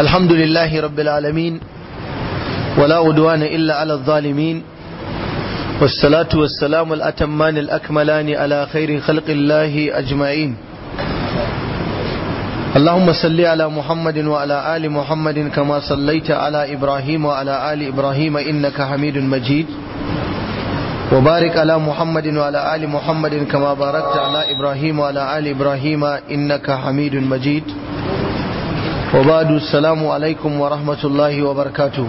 الحمد لله رب العالمين ولا عدوان إلا على الظالمين والصلاة والسلام الأتمان الأكملان على خير خلق الله أجمعين اللهم صل على محمد وعلى آل محمد كما صليت على إبراهيم وعلى آل إبراهيم إنك حميد مجيد وبارك على محمد وعلى آل محمد كما باركت على إبراهيم وعلى آل إبراهيم إنك حميد مجيد وبعد السلام عليكم ورحمة الله وبركاته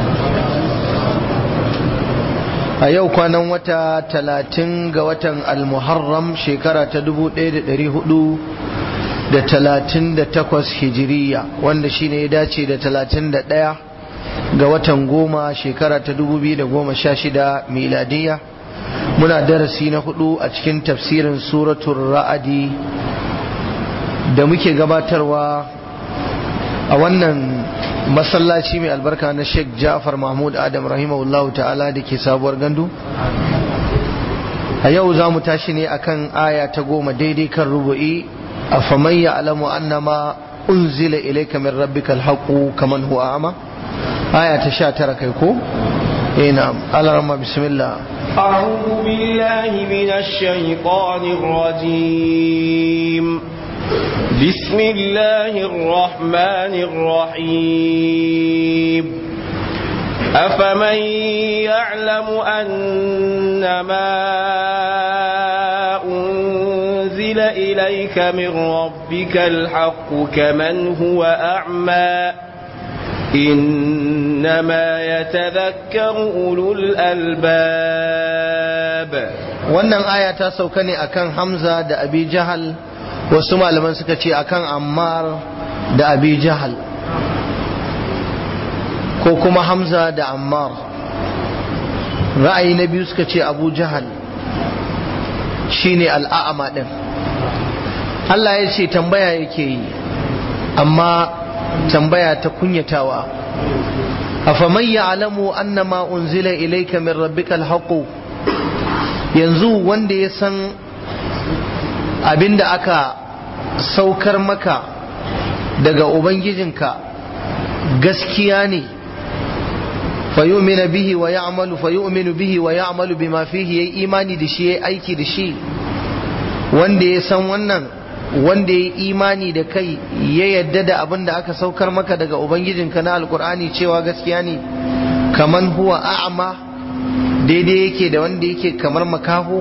a yau kwanan wata talatin ga watan almuharram shekara ta dubu ɗaya da ɗari hudu da talatin da takwas hijiriya wanda shine ya dace da talatin da ɗaya ga watan goma shekara ta dubu biyu da goma sha shida miladiya muna darasi na hudu a cikin tafsirin suratun ra'adi da muke gabatarwa a wannan masallaci mai albarka na sheikh ja'far mahmud adam rahimahullahu ta'ala da ke sabuwar gandu a yau za mu tashi ne akan aya ta goma daidai kan rubu'i a faman ya alamu annama unzila ilayka min rabbika alhaqu kaman huwa ama aya ta sha tara kai ko eh na'am alarma bismillah أعوذ بالله من الشيطان الرجيم بسم الله الرحمن الرحيم أفمن يعلم أن ما أنزل إليك من ربك الحق كمن هو أعمى إنما يتذكر أولو الألباب wannan aya ta sauka ne akan Hamza da Abi Jahal wasu malaman suka ce akan Ammar da Abi Jahal ko kuma Hamza da Ammar ra'ayi na biyu suka ce Abu Jahal shine al'a'ama din Allah ya ce tambaya yake yi amma tambaya ta kunyatawa afaman ya'lamu annama unzila ilayka min rabbikal haqq yanzu wanda ya san abinda aka saukar maka daga ubangijinka gaskiya ne fayu'minu bihi wa ya'malu fayu'minu bihi wa ya'malu bima fihi yayi imani da shi yayi aiki da shi wanda ya san wannan wanda ya imani da kai ya yadda da abin da aka saukar maka daga ubangijinka na alkur'ani cewa gaskiya ne kaman huwa a'ma daidai yake da wanda yake kamar makaho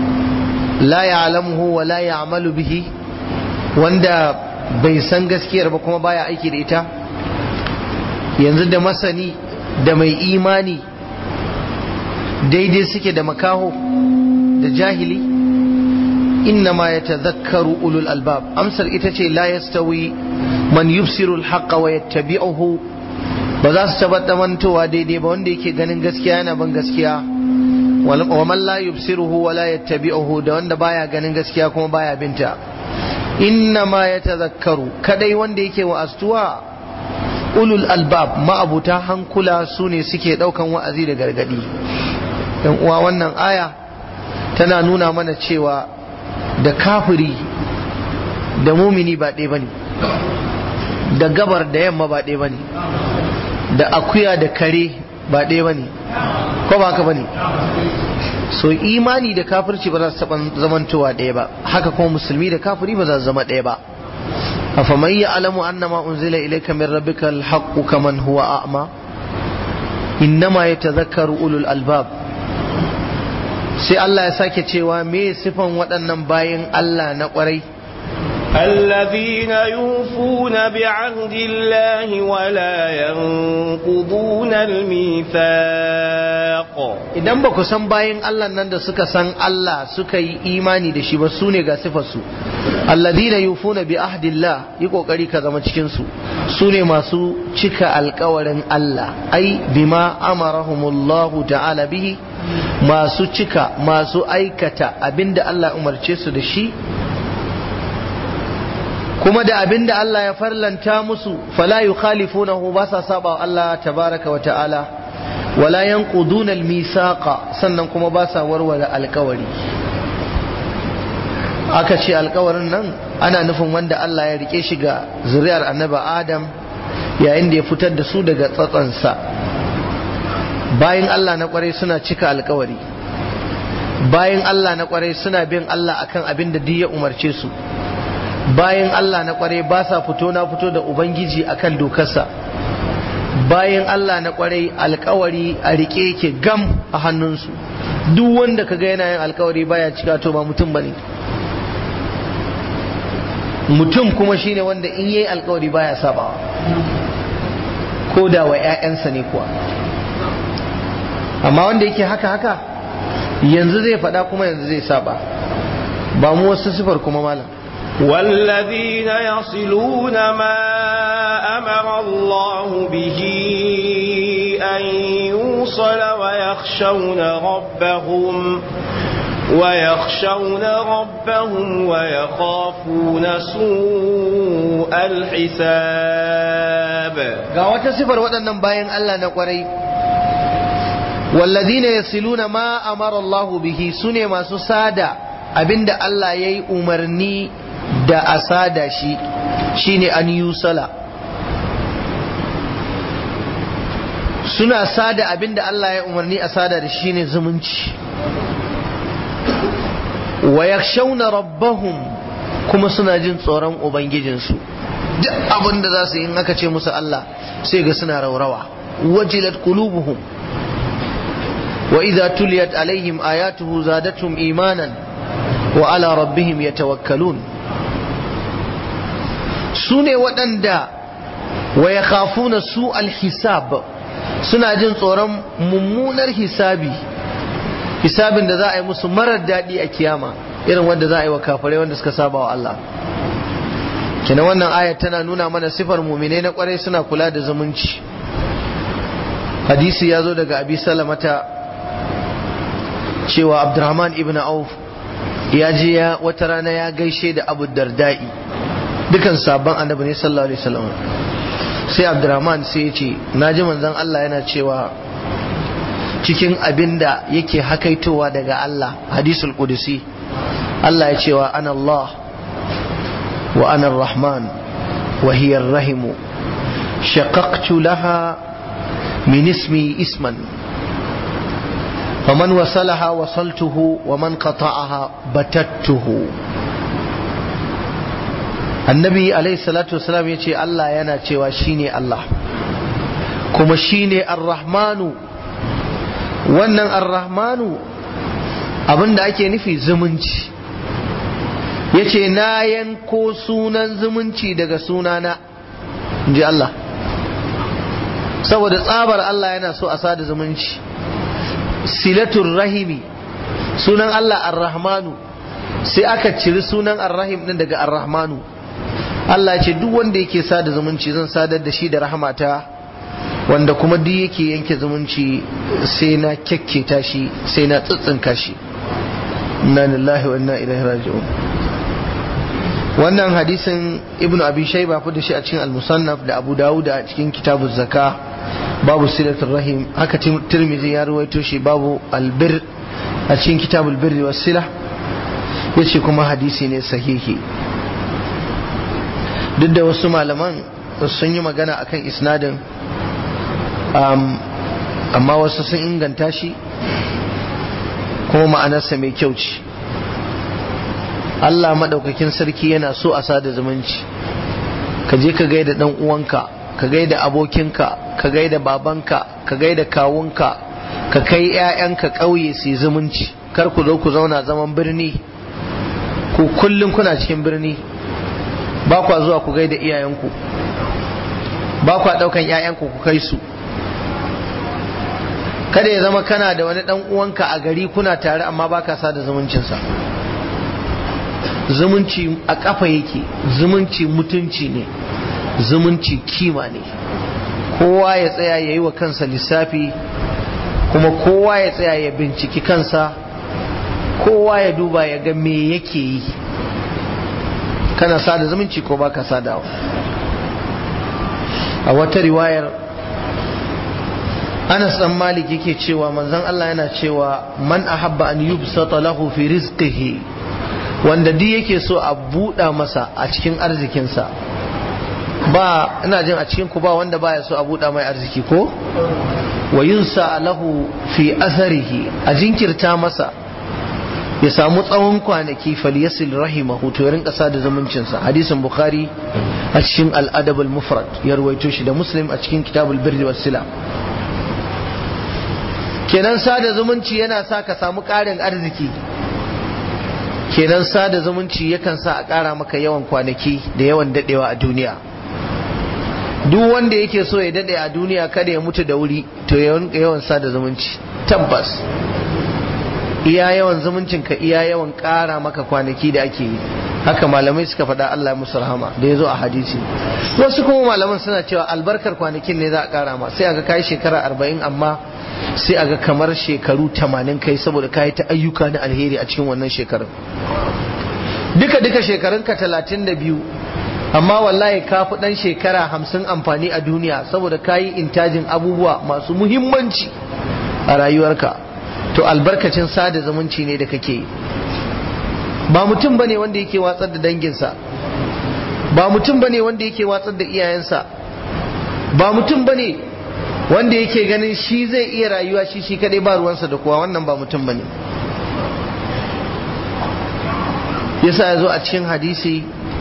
la ya'lamuhu wa la ya'malu bihi wanda bai san gaskiyar ba kuma baya aiki da ita yanzu da masani da mai imani daidai suke da makaho da jahili إنما يتذكر أولو الألباب أمسر إتشي لا يستوي من يبصر الحق ويتبعه بذا استبت من توا ديدي بوندي كي غنين غسكيا أنا بن غسكيا ومن لا يبصره ولا يتبعه دون بايا غنين غسكيا كما بايا بنتا إنما يتذكر كدي وندي كي وأستوا أولو الألباب ما أبو تاهن كلا سوني سكي دوكا وأزيد غرغدي wannan aya tana nuna mana cewa da kafiri da mumini ba ɗaya bane da gabar da yamma ba ɗaya bane da akuya da kare ba ɗaya bane ko ba haka bane so imani da kafirci ba za su taɓa zamantowa ɗaya ba haka kuma musulmi da kafiri ba za su zama ɗaya ba afaman ya'lamu annama unzila ilayka min rabbika alhaqqu kaman huwa a'ma innama yatadhakkaru ulul albab sai Allah ya sake cewa me sifan waɗannan bayan Allah na ƙwarai الذين يوفون بعهد الله ولا ينقضون الميثاق idan ba ku san bayan Allah nan da suka san Allah suka yi imani da shi ba su ne ga sifarsu alladhina yufuna bi ahdillah yi kokari ka zama cikin su su ne masu cika alkawarin Allah ai bima amarahumullahu ta'ala bihi masu cika masu aikata abinda Allah umarce su da shi kuma da abinda Allah ya farlanta musu fala yukhalifunahu ba sa saba Allah tabaraka wa ta'ala wala yanquduna al-misaqa sannan kuma ba sa warware alkawari aka ce alkawarin nan ana nufin wanda Allah ya rike shi ga zuriyar annabi Adam yayin da ya fitar da su daga tsatsansa bayan Allah na kwarai suna cika alkawari bayan Allah na kwarai suna bin Allah akan abin da duk ya umarce su bayan Allah na kwarai ba sa fito na fito da Ubangiji akan dokarsa bayan Allah na kwarai alkawari a rike yake gam a hannunsu duk wanda kaga yana yin alkawari baya cika to ba mutum bane mutum kuma shine wanda in yayi alkawari baya sabawa ko da wa 'ya'yansa ne kuwa amma wanda yake haka haka yanzu zai faɗa kuma yanzu zai saba ba mu wasu sifar kuma malam والذين يصلون ما أمر الله به أن يوصل ويخشون ربهم ويخشون ربهم ويخافون سوء الحساب ga wata sifar waɗannan bayan Allah na ƙwarai والذين يصلون ما أمر الله به سنة ما سسادة abinda Allah ya yi umarni da a sada shi shine an yusala suna sada abinda Allah ya umarni a sada da shi ne zumunci wa yakhshawna rabbahum kuma suna jin tsoron ubangijinsu duk abin da za su yi in aka ce musu Allah sai ga suna raurawa wajilat qulubuhum wa idza tuliyat alaihim ayatuhu zadatuhum imanan wa ala rabbihim yatawakkalun su ne waɗanda wa ya khafuna su alhisab suna jin tsoron mummunar hisabi hisabin da za a yi musu marar daɗi a kiyama irin wanda za a yi wa kafirai wanda suka saba wa Allah kina wannan ayat tana nuna mana sifar muminai na kwarai suna kula da zumunci hadisi ya zo daga abi salamata cewa abdurrahman ibn auf ya je ya wata rana ya gaishe da abu dardai dukan sabon annabi ne sallallahu alaihi wasallam sai abdurrahman sai ya ce na ji manzon Allah yana cewa cikin abin da yake hakaitowa daga Allah hadisul qudusi Allah ya cewa ana Allah wa ana rahman wa hiya rahimu shaqaqtu laha min ismi isman فمن وصلها وصلته ومن قطعها بتته annabi alaihi salatu wasalam ya ce Allah yana cewa shine Allah kuma shine ar-rahmanu wannan ar-rahmanu abinda ake nufi zumunci ya ce na yanko sunan zumunci daga sunana in ji Allah saboda tsabar Allah yana so a sada zumunci silatul rahimi sunan Allah ar-rahmanu sai aka ciri sunan ar-rahim din daga ar-rahmanu Allah ce duk wanda yake sada zumunci zan sadar da shi da rahmata wanda kuma duk yake yanke zumunci sai na kyakketa shi sai na tsitsinka shi inna lillahi wa inna ilaihi raji'un wannan hadisin ibnu abi shayba fi da shi a cikin al-musannaf da abu dawud a cikin kitabuz zaka babu silatul rahim haka tirmidhi ya ruwaito shi babu albir a cikin kitabul birri was sila yace kuma hadisi ne sahihi duk da wasu malaman sun yi magana akan isnadin amma wasu sun inganta shi kuma ma'anarsa mai kyau ce Allah maɗaukakin sarki yana so a sada zumunci ka je ka gaida ɗan uwanka ka gaida abokinka ka gaida babanka ka gaida kawunka ka kai 'ya'yanka ƙauye su zumunci kar ku zo ku zauna zaman birni ku kullum kuna cikin birni ba kwa zuwa ku gaida iyayenku ba kwa ɗaukan 'ya'yanku ku kai su kada ya zama kana da wani ɗan uwanka a gari kuna tare amma baka sada zumuncinsa zumunci a ƙafa yake zumunci mutunci ne zumunci kima ne kowa ya tsaya ya yi wa kansa lissafi kuma kowa ya tsaya ya binciki kansa kowa ya duba ya ga me yake yi kana sada zumunci ko baka sadawa a wata riwayar Anas dan Malik yake cewa manzon Allah yana cewa man ahabba an yubsata lahu fi rizqihi wanda duk yake so a buɗa masa a cikin arzikinsa ba ina jin a cikin ku ba wanda baya so a buɗa mai arziki ko wa yunsa lahu fi atharihi a jinkirta masa ya samu tsawon kwanaki falyasil rahimahu to ya rinka sada zumuncinsa hadisin bukhari a cikin al-adab al-mufrad ya ruwaito shi da muslim a cikin kitabul birri was sila kenan sada zumunci yana sa ka samu ƙarin arziki kenan sada zumunci yakan sa a ƙara maka yawan kwanaki da yawan dadewa a duniya duk wanda yake so ya dade a duniya kada ya mutu da wuri to yawan sada zumunci tabbas iya yawan zumuncin ka iya yawan ƙara maka kwanaki da ake yi haka malamai suka faɗa Allah musu rahama da ya zo a hadisi wasu kuma malaman suna cewa albarkar kwanakin ne za a ƙara ma sai aga kai shekara arba'in amma sai aga kamar shekaru tamanin kai saboda kayi ta ayyuka na alheri a cikin wannan shekarun duka duka shekarunka talatin da biyu amma wallahi ka fi ɗan shekara hamsin amfani a duniya saboda kayi intajin abubuwa masu muhimmanci a rayuwarka to albarkacin sada zumunci ne da kake yi ba mutum bane wanda yake watsar da danginsa ba mutum bane wanda yake watsar da iyayensa ba mutum bane wanda yake ganin shi zai iya rayuwa shi shi kadai ba ruwansa da kowa wannan ba mutum bane yasa ya zo a cikin hadisi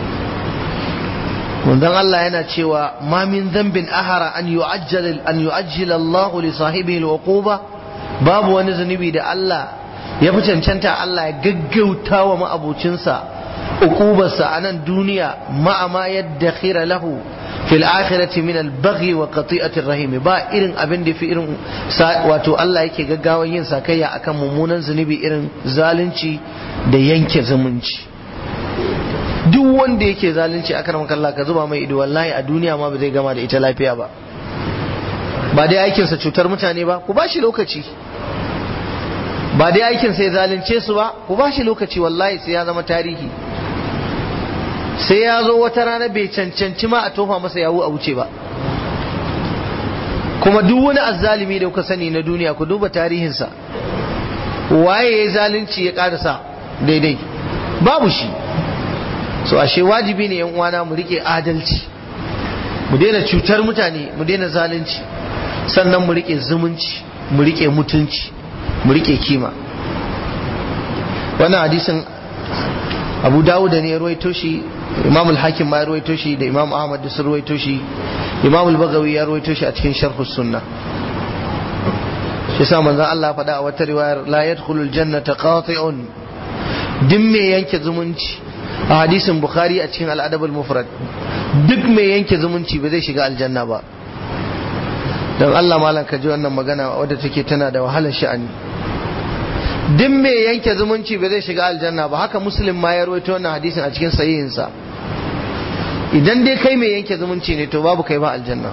manzon Allah yana cewa ma min dhanbin ahara an yu'ajjal an yu'ajjila Allah li sahibihi al-uquba babu wani zunubi da Allah ya fi cancanta Allah ya gaggauta wa ma'abucinsa uqubarsa a nan duniya ma'ama yadda khira lahu fil akhirati min al baghi wa qati'ati rahimi ba irin abin da fi irin wato Allah yake gaggawan yin sakayya akan mummunan zunubi irin zalunci da yanke zumunci duk wanda yake zalunci akan makalla ka zuba mai ido wallahi a duniya ma ba zai gama da ita lafiya ba ba dai aikinsa cutar mutane ba ku ba shi lokaci ba dai aikin sai zalunce su ba ku ba shi lokaci wallahi sai ya zama tarihi sai ya zo wata rana bai cancanci ma a tofa masa yawo a wuce ba kuma duk wani azzalimi da kuka sani na duniya ku duba tarihinsa waye ya zalunci ya karasa daidai babu shi so ashe wajibi ne yan uwana mu rike adalci mu daina cutar mutane mu daina zalunci sannan mu rike zumunci mu rike mutunci mu rike kima wannan hadisin abu dawuda ne ya ruwaito shi imam al-hakim ma ya ruwaito shi da imam ahmad da sun ruwaito shi imam al-bagawi ya ruwaito shi a cikin sharhus sunna shi sa manzon Allah faɗa a wata riwayar la yadkhulul jannata qati'un duk mai yanke zumunci a hadisin bukhari a cikin al-adab al-mufrad duk mai yanke zumunci ba zai shiga aljanna ba don Allah malam ka ji wannan magana wadda take tana da wahalar sha'ani duk mai yanke zumunci ba zai shiga aljanna ba haka muslim ma ya rawaito wannan hadisin a cikin sahihinsa idan dai kai mai yanke zumunci ne to babu kai ba aljanna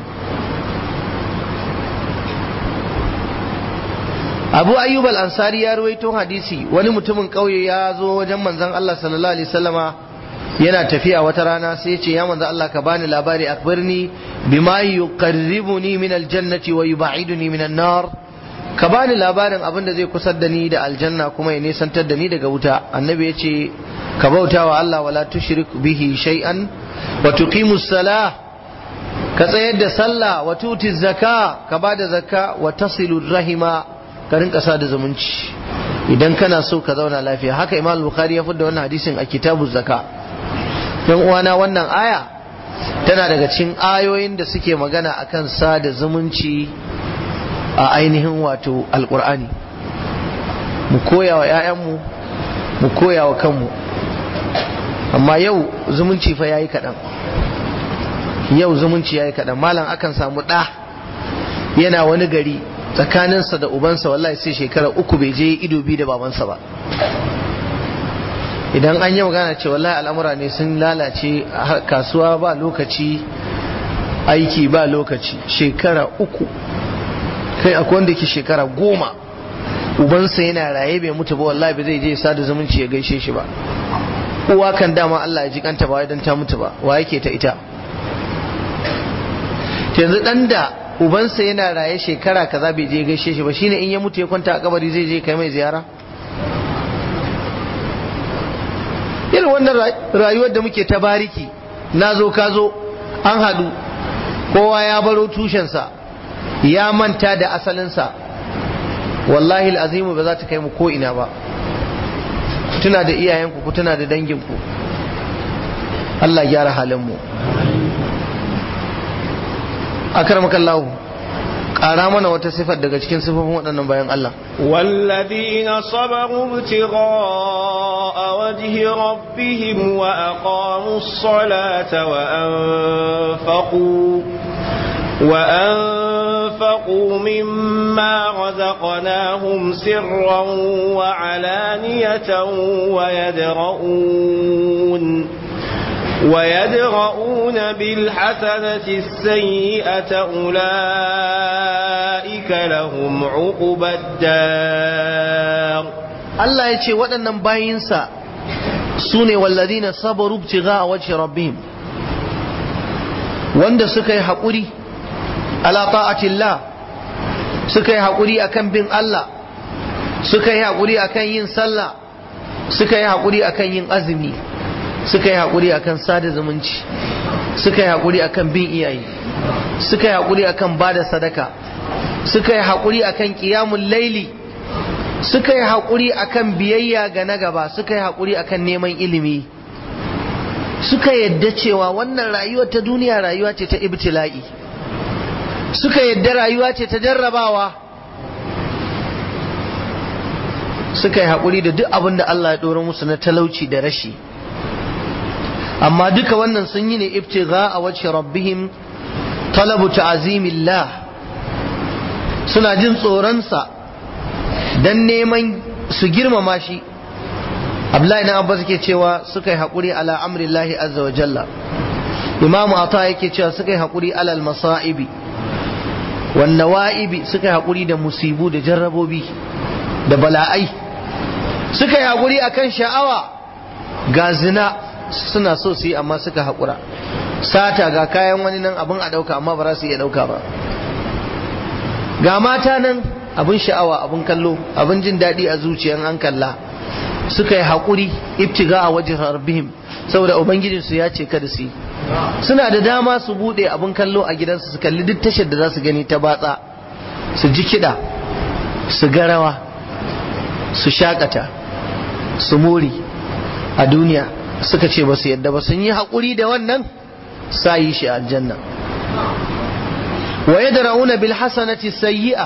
abu ayyub al-ansari ya rawaito hadisi wani mutumin kauye ya zo wajen manzon Allah sallallahu alaihi wasallama yana tafiya wata rana sai ce ya manzo Allah ka bani labari akbirni bima yuqarribuni min aljannati wa yub'iduni min an-nar ka bani labarin abin da zai kusar da ni da aljanna kuma ya nisantar da ni daga wuta annabi ya ce ka bauta wa Allah wala tushrik bihi shay'an wa tuqimu salah ka tsayar da sallah wa tuti zaka ka bada zakka wa tasilu rahima ka rinka sada zumunci idan kana so ka zauna lafiya haka imam bukhari ya fidda wannan hadisin a kitabu zaka yan uwana wannan aya tana daga cikin ayoyin da suke magana akan sada zumunci a ainihin wato alkur'ani mu koya wa 'ya'yanmu mu koya wa kanmu amma yau zumunci fa yayi kaɗan yau zumunci yayi kaɗan malam akan samu ɗa yana wani gari tsakaninsa da ubansa wallahi sai shekara uku bai je ido bi da babansa ba idan an yi magana ce wallahi al'amura ne sun lalace kasuwa ba lokaci aiki ba lokaci shekara uku kai akwai wanda ke shekara goma ubansa yana raye bai mutu ba wallahi ba zai je sada zumunci ya gaishe shi ba uwa kan dama Allah ya ji kanta ba dan ta mutu ba wa yake ta ita yanzu dan da ubansa yana raye shekara kaza bai je gaishe shi ba shine in ya mutu ya kwanta a kabari zai je kai mai ziyara irin wannan rayuwar da muke ta bariki na zo ka zo an haɗu kowa ya baro tushensa ya manta da asalinsa wallahi azimu ba za ta kai mu ko ina ba tuna da iyayenku ku tuna da danginku Allah gyara halinmu akarmakallahu ƙara mana wata sifar daga cikin sifofin waɗannan bayan Allah والذين صبروا ابتغاء وجه ربهم وأقاموا الصلاة وأنفقوا وأنفقوا مما رزقناهم سرا وعلانية ويدرؤون ويدرؤون بالحسنة السيئة أولئك لهم عقبى الدار Allah ya ce waɗannan bayinsa su ne walladina sabaru ibtigha a wajhi rabbihim wanda suka yi haƙuri ala ta'atillah suka yi haƙuri akan bin Allah suka yi haƙuri akan yin sallah suka yi haƙuri akan yin azumi suka yi haƙuri akan sada zumunci suka yi haƙuri akan bin iyaye suka yi haƙuri akan bada sadaka suka yi haƙuri akan ƙiyamun laili suka yi haƙuri akan biyayya ga na gaba suka yi haƙuri akan neman ilimi suka yadda cewa wannan rayuwa ta duniya rayuwa ce ta ibtila'i suka yadda rayuwa ce ta jarrabawa suka yi haƙuri da duk abin da Allah ya ɗora musu na talauci da rashi amma duka wannan sun yi ne ibtigha a wacce rabbihim talabu ta'azimillah suna jin tsoronsa dan neman su girmama shi Abdullahi na Abbas ke cewa suka yi haƙuri ala amrillahi azza wa jalla Imamu Ata yake cewa suka yi haƙuri alal masa'ibi wan nawa'ibi suka yi haƙuri da musibu da jarrabobi da bala'ai suka yi haƙuri akan sha'awa ga zina suna so su yi amma suka haƙura sata ga kayan wani nan abin a ɗauka amma ba za su iya ɗauka ba ga mata nan abin sha'awa abin kallo abin jin daɗi a zuciyan an kalla suka yi haƙuri ibtiga a wajen harbihim saboda ubangijinsu ya ce kada su yi suna da dama su buɗe abin kallo a gidansu su kalli duk tashar da za su gani ta batsa su ji kiɗa su ga rawa su shakata su more a duniya suka ce ba su yadda ba sun yi haƙuri da wannan sa yi shi aljanna wa yadra'una bil hasanati sayyi'a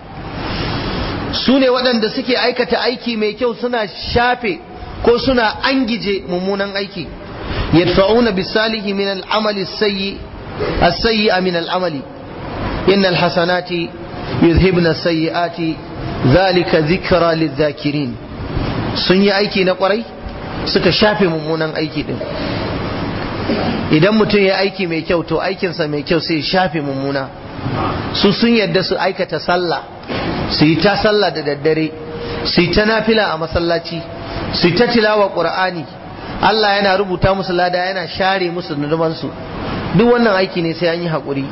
su ne waɗanda suke aikata aiki mai kyau suna shafe ko suna angije mummunan aiki yadfa'una bis salihi min al amali sayyi as-sayyi'a min al amali innal hasanati yuzhibna as-sayyi'ati dhalika dhikra lidh-dhakirin sun yi aiki na kwarai suka shafe mummunan aiki din idan mutum ya aiki mai kyau to aikinsa mai kyau sai ya shafe mummuna su sun yadda su aikata sallah su yi ta sallah da daddare su yi ta nafila a masallaci su yi ta tilawa qur'ani Allah yana rubuta musu lada yana share musu nunumansu duk wannan aiki ne sai an yi haƙuri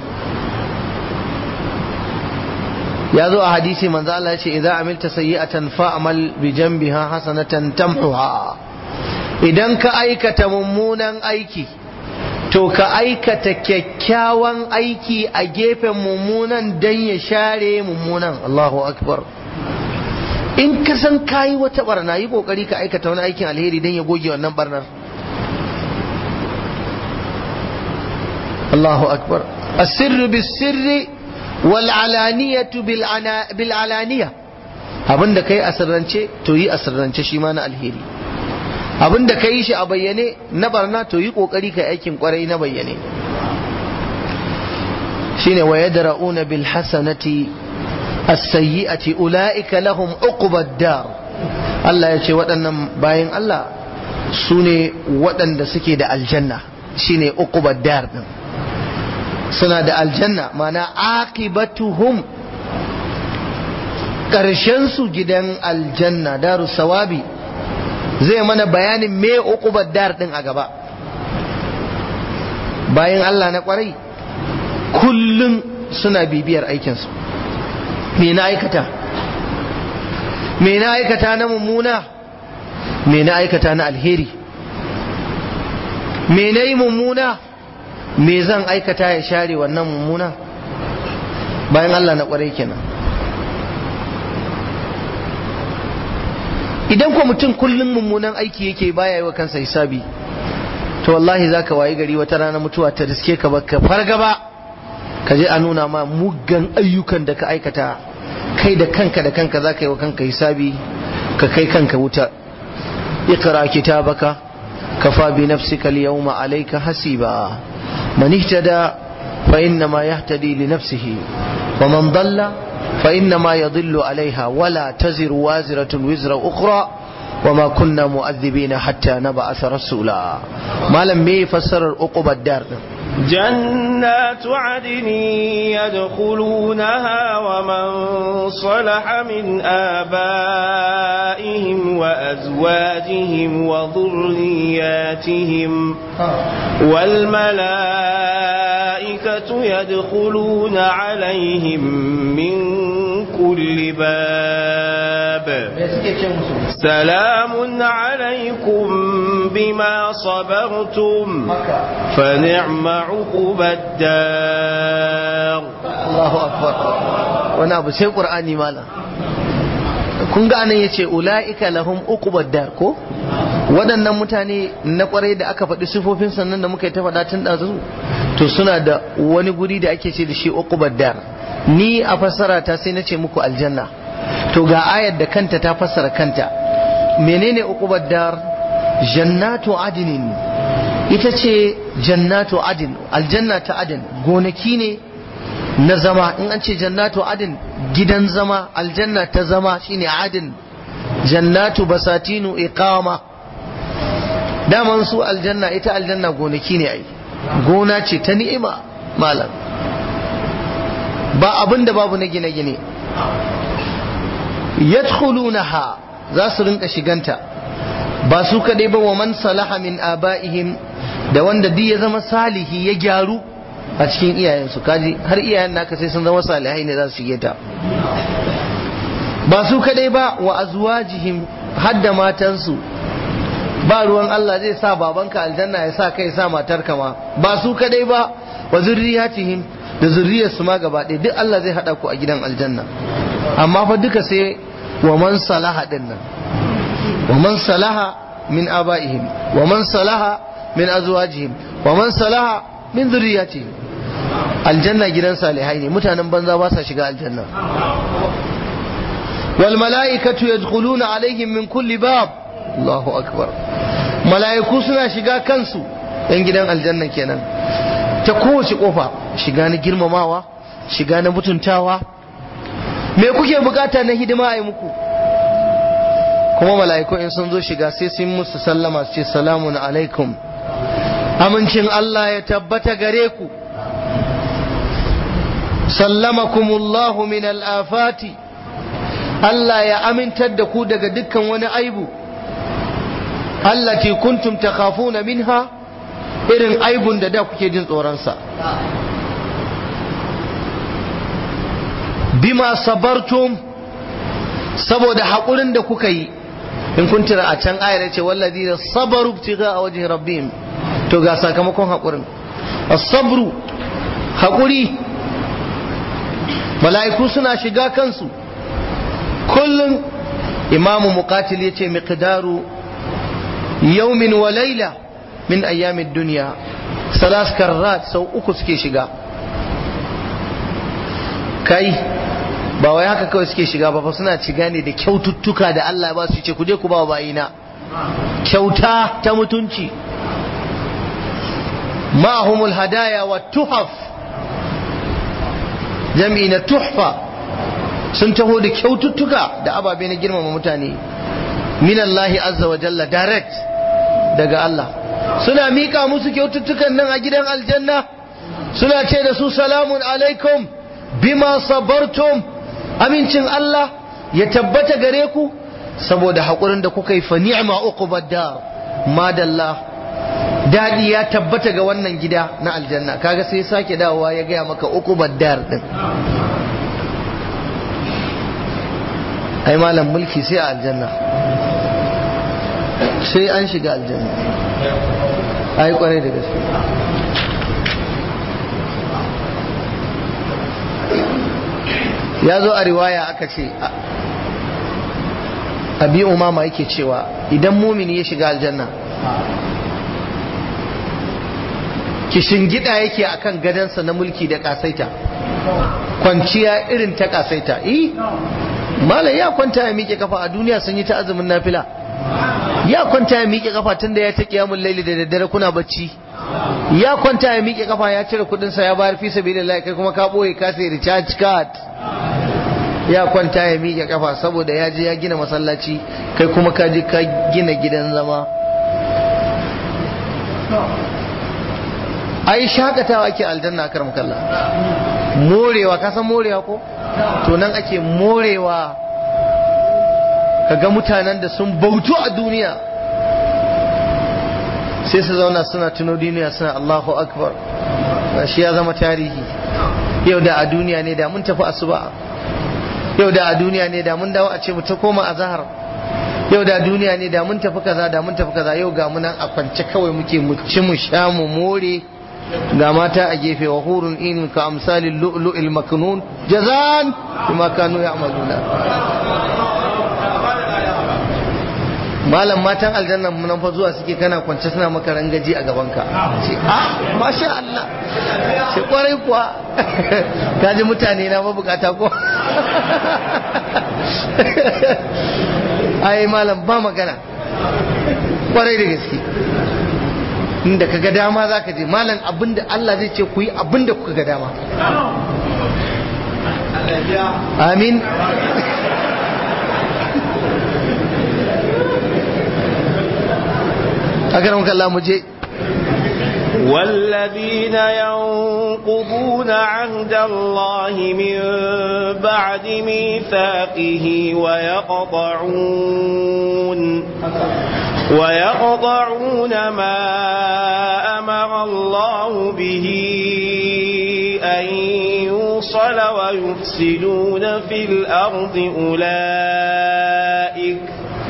ya zo a hadisi manzo Allah ya ce idza amilta sayyi'atan fa'mal bi janbiha hasanatan tamhuha idan ka aikata mummunan aiki to ka aikata kyakkyawan aiki a gefen mummunan dan ya share mummunan Allahu akbar in ka san kayi wata barna yi kokari ka aikata wani aikin alheri dan ya goge wannan barnar Allahu akbar asirru bisirri wal alaniyatu bil alaniya abinda kai asirrance to yi asirrance shi ma na alheri abin da ka yi shi a bayyane na barna to yi kokari ka aikin kwarai na bayyane shine wa yadra'una bil hasanati as-sayyi'ati ulaika lahum uqbad dar Allah ya ce waɗannan bayan Allah su ne waɗanda suke da aljanna shine uqbad dar din suna da aljanna mana aqibatuhum ƙarshen su gidan aljanna daru sawabi zai mana bayanin me uqubar dar din a gaba bayan Allah na kwarai kullum suna bibiyar aikinsu me na aikata me na aikata na mummuna me na aikata na alheri me na yi mummuna me zan aikata ya share wannan mummuna bayan Allah na kwarai kenan idan ko mutum kullum mummunan aiki yake baya yi wa kansa hisabi to wallahi za ka wayi gari wata rana mutuwa ta riske ka baka farga ba ka je a nuna ma muggan ayyukan da ka aikata kai da kanka da kanka za ka yi wa kanka hisabi ka kai kanka wuta اقرأ كتابك كفى بنفسك اليوم عليك حسيبا من اهتدى فإنما يهتدي لنفسه ومن ضل فإنما يضل عليها ولا تزر وازرة وزر أخرى وما كنا مؤذبين حتى نبعث رسولا ما لم يفسر الأقوبة الدار جنات عدن يدخلونها ومن صلح من آبائهم وأزواجهم وذرياتهم والملائكة يدخلون عليهم من كل باب سلام عليكم بما صبرتم فنعم عقب الدار Allahu akbar wani abu sai qur'ani malam kun ga anan yace ulaika lahum uqubad dar ko waɗannan mutane na kwarai da aka faɗi sifofin sannan da muka yi ta faɗa tun ɗazu to suna da wani guri da ake ce da shi uqubad dar ni a fassara ta sai na ce muku aljanna to ga ayar da kanta ta fassara kanta menene uqubad dar jannatu adinin ita ce jannatu adin aljanna ta adin gonaki ne na zama in an ce jannatu adin gidan zama aljanna ta zama shine adin jannatu basatinu iqama daman su aljanna ita aljanna gonaki ne ai gona ce ta ni'ima malam ba abin da babu na gine-gine yadkhulunaha za su rinka shiganta ba su kaɗai ba wa man salaha min aba'ihim da wanda duk ya zama salihi ya gyaru a cikin iyayensu kaji har iyayen naka sai sun zama salihai ne za su shige ta ba su kadai ba wa azwajihim hadda matansu ba ruwan Allah zai sa babanka aljanna ya sa kai sa matarka ma ba su kadai ba wa zurriyatihim da zurriyarsu ma gaba ɗaya duk Allah zai haɗa ku a gidan aljanna amma fa duka sai wa man salaha din nan wa man salaha min abaihim wa man salaha min azwajihim wa man salaha min zurriyatihim aljanna gidan salihai ne mutanen banza ba sa shiga aljanna wal mala'ikatu yadkhuluna alaihim min kulli bab Allahu akbar mala'iku suna shiga kansu yan gidan aljanna kenan ta kowace kofa shiga na girmamawa shiga na mutuntawa me kuke bukata na hidima a yi muku kuma mala'iku in sun zo shiga sai sun musu sallama su ce salamun alaikum amincin Allah ya tabbata gare ku sallamakumullahu min al'afati Allah ya amintar da ku daga dukkan wani aibu allati kuntum takhafuna minha irin aibun da da kuke jin tsoronsa bima sabartum saboda haƙurin da kuka yi in kun tira a can ayar ce wallazi da sabaru tiga a wajen rabbihim to ga sakamakon haƙurin as-sabru haƙuri mala'iku suna shiga kansu kullum imamu muqatil yace miqdaru yawmin wa layla min ayyamid dunya salas karrat sau uku suke shiga kai ba wai haka kawai suke shiga ba fa suna shiga ne da kyaututtuka da Allah ba su ce ku je ku ba bayina kyauta ta mutunci ma'ahumul hadaya wa tuhaf jami'i na tuhfa sun taho da kyaututtuka da ababe na girmama mutane minallahi azza wa jalla direct daga Allah suna mika musu kyaututtukan nan a gidan aljanna suna ce da su salamun alaikum bima sabartum amincin Allah ya tabbata gare ku saboda haƙurin da kuka yi fa ni'ma uqubad dar madalla dadi ya tabbata ga wannan gida na aljanna kaga sai sake dawowa ya gaya maka uqubad dar din ai malam mulki sai a aljanna sai an shiga aljanna ai kwarai da gaske ya zo a riwaya aka ce abi umama yake cewa idan mumini ya shiga aljanna kishingida yake akan gadansa na mulki da kasaita kwanciya irin ta kasaita eh malam ya kwanta ya miƙe kafa a duniya sun yi ta azumin nafila ya kwanta ya miƙe kafa tun da ya ta kiyamun laili da daddare kuna bacci ya kwanta ya miƙe kafa ya cire kudinsa ya bayar fi sabilillah kai kuma ka boye ka sai recharge card ya kwanta ya miƙe kafa saboda ya je ya gina masallaci kai kuma ka je ka gina gidan zama ai shakatawa ake aljanna kar mukalla morewa ka san morewa ko to nan ake morewa kaga mutanen da sun bautu a duniya sai su zauna suna tuno duniya suna Allahu akbar shi ya zama tarihi yau da a duniya ne da mun tafi asuba yau da a duniya ne da mun dawo a ce mu ta koma a zahar yau da duniya ne da mun tafi kaza da mun tafi kaza yau ga munan a kwance kawai muke mu ci mu sha mu more ga mata a gefe wa hurun in ka amsalin lu'lu'il maknun jazan bima kanu ya'maluna malam matan aljannan mun fa zuwa suke kana kwance suna maka rangaji a gabanka ce ah masha Allah sai kwarai kuwa kaji mutane na mabukata ko ai malam ba magana kwarai da gaske inda ka ga dama za ka je malam abinda Allah zai ce ku yi abinda kuka ga dama amin أكرمك الله مجيء والذين ينقضون عهد الله من بعد ميثاقه ويقطعون ويقطعون ما أمر الله به أن يوصل ويفسدون في الأرض أولئك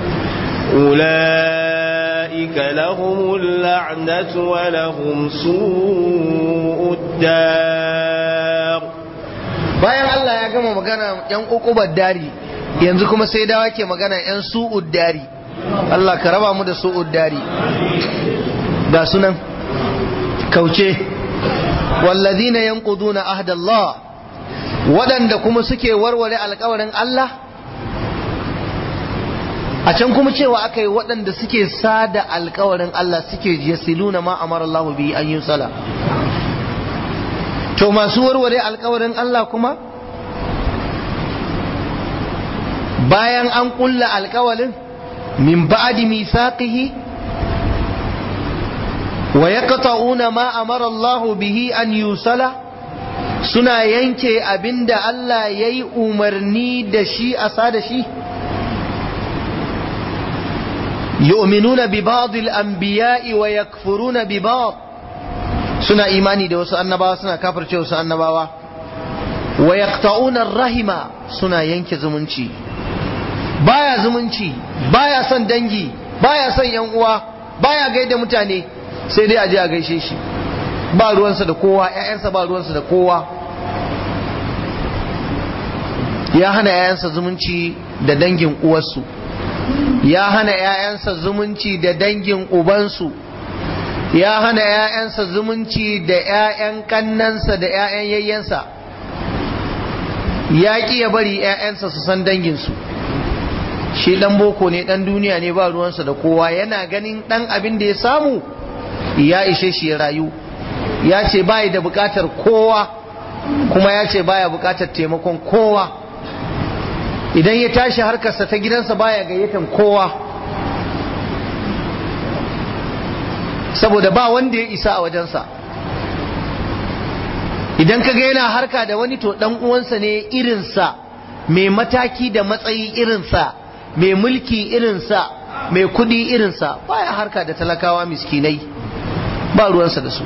أولئك لهم اللعنة ولهم سوء الدار bayan Allah ya gama magana yan ukubar dari yanzu kuma sai dawa ke magana yan su'ud dari Allah ka raba mu da su'ud dari ga sunan kauce wallazina yanquduna ahdallah waɗanda kuma suke warware alƙawarin Allah a can kuma cewa aka yi waɗanda suke sada alkawarin Allah suke yasiluna ma amara Allah bi an yi sala to masu warware alkawarin Allah kuma bayan an kulla alkawarin min ba'di misaqihi wa yaqta'una ma amara Allah bihi an yusala suna yanke abinda Allah yayi umarni da shi a sada shi يؤمنون ببعض الأنبياء ويكفرون ببعض سنة إيماني دي وسو أنباوا سنة كافر شو وسو أنباوا ويقطعون الرحمة سنة ينك زمنشي بايا زمنشي بايا سن دنجي بايا سن ينقوا بايا gaida mutane sai dai aje a gaishe shi ba ruwansa da kowa ƴaƴansa ba ruwansa da kowa ya hana ƴaƴansa zumunci da dangin uwarsu ya hana ‘ya'yansa zumunci da dangin ubansu, ya hana ‘ya'yansa zumunci da ‘ya'yan kannansa da ‘ya'yan yayyansa, ya ƙi ya bari ‘ya'yansa su san danginsu. Shi ɗan boko ne ɗan duniya ne ba ruwansa da kowa yana ganin ɗan abin da ya samu ya ishe shi ya rayu. Ya ce bayi da buƙatar kowa kuma ya ce baya buƙatar taimakon kowa. idan ya tashi harkarsa ta gidansa baya gayyatan kowa saboda ba wanda ya isa a wajensa idan ka ga yana harka da wani to dan uwansa ne irinsa mai mataki da matsayi irinsa mai mulki irinsa mai kudi irinsa baya harka da talakawa miskinai ba ruwansa da su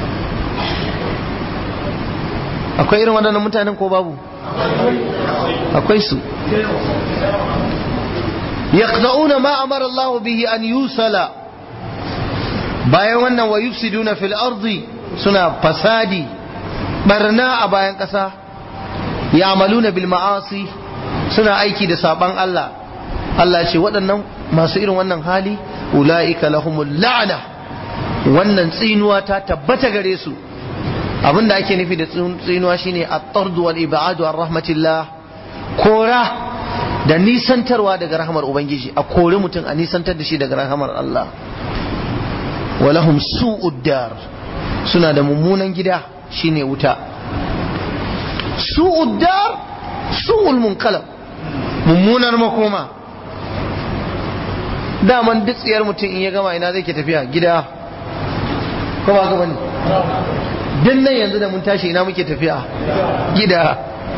akwai irin waɗannan mutanen ko babu akwai su yaqta'una ma amara Allah bihi an yusala bayan wannan wa yufsiduna fil ardi suna fasadi barna a bayan ƙasa ya'maluna bil ma'asi suna aiki da saban Allah Allah ce waɗannan masu irin wannan hali ula'ika lahumul la'ana wannan tsinuwa ta tabbata gare su abinda ake nufi da tsinuwa shine at-tardu wal ibadu ar rahmatillah kora da nisantarwa daga rahmar ubangiji a kori mutum a nisantar da shi daga rahmar Allah walahum su'ud dar suna da mummunan gida shine wuta su'ud dar su'ul munqalab mummunar makoma daman duk tsiyar mutum in ya gama ina zai ke tafiya gida ko ba gaba ne din nan yanzu da mun tashi ina muke tafiya gida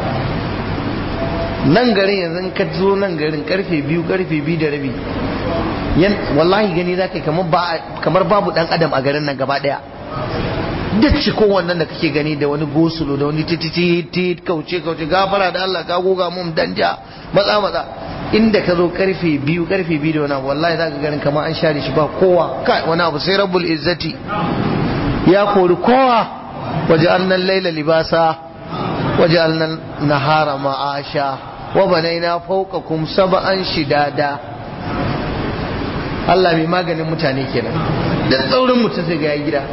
nan garin yanzu in ka zo nan garin karfe biyu karfe biyu da rabi yan wallahi gani za ka kamar babu dan adam a garin nan gaba daya duk ci wannan da kake gani da wani gosulo da wani titi kauce kauce gafara da Allah ka goga mun danja matsa matsa inda ka zo karfe biyu karfe biyu da wani abu wallahi za ka ganin kamar an share shi ba kowa kai wani abu sai rabbul izzati ya kori kowa waje annan laila libasa waje annan nahara ma'asha wa banaina fawqakum sab'an shidada Allah mai maganin mutane kenan da tsaurin mutum sai ga ya gida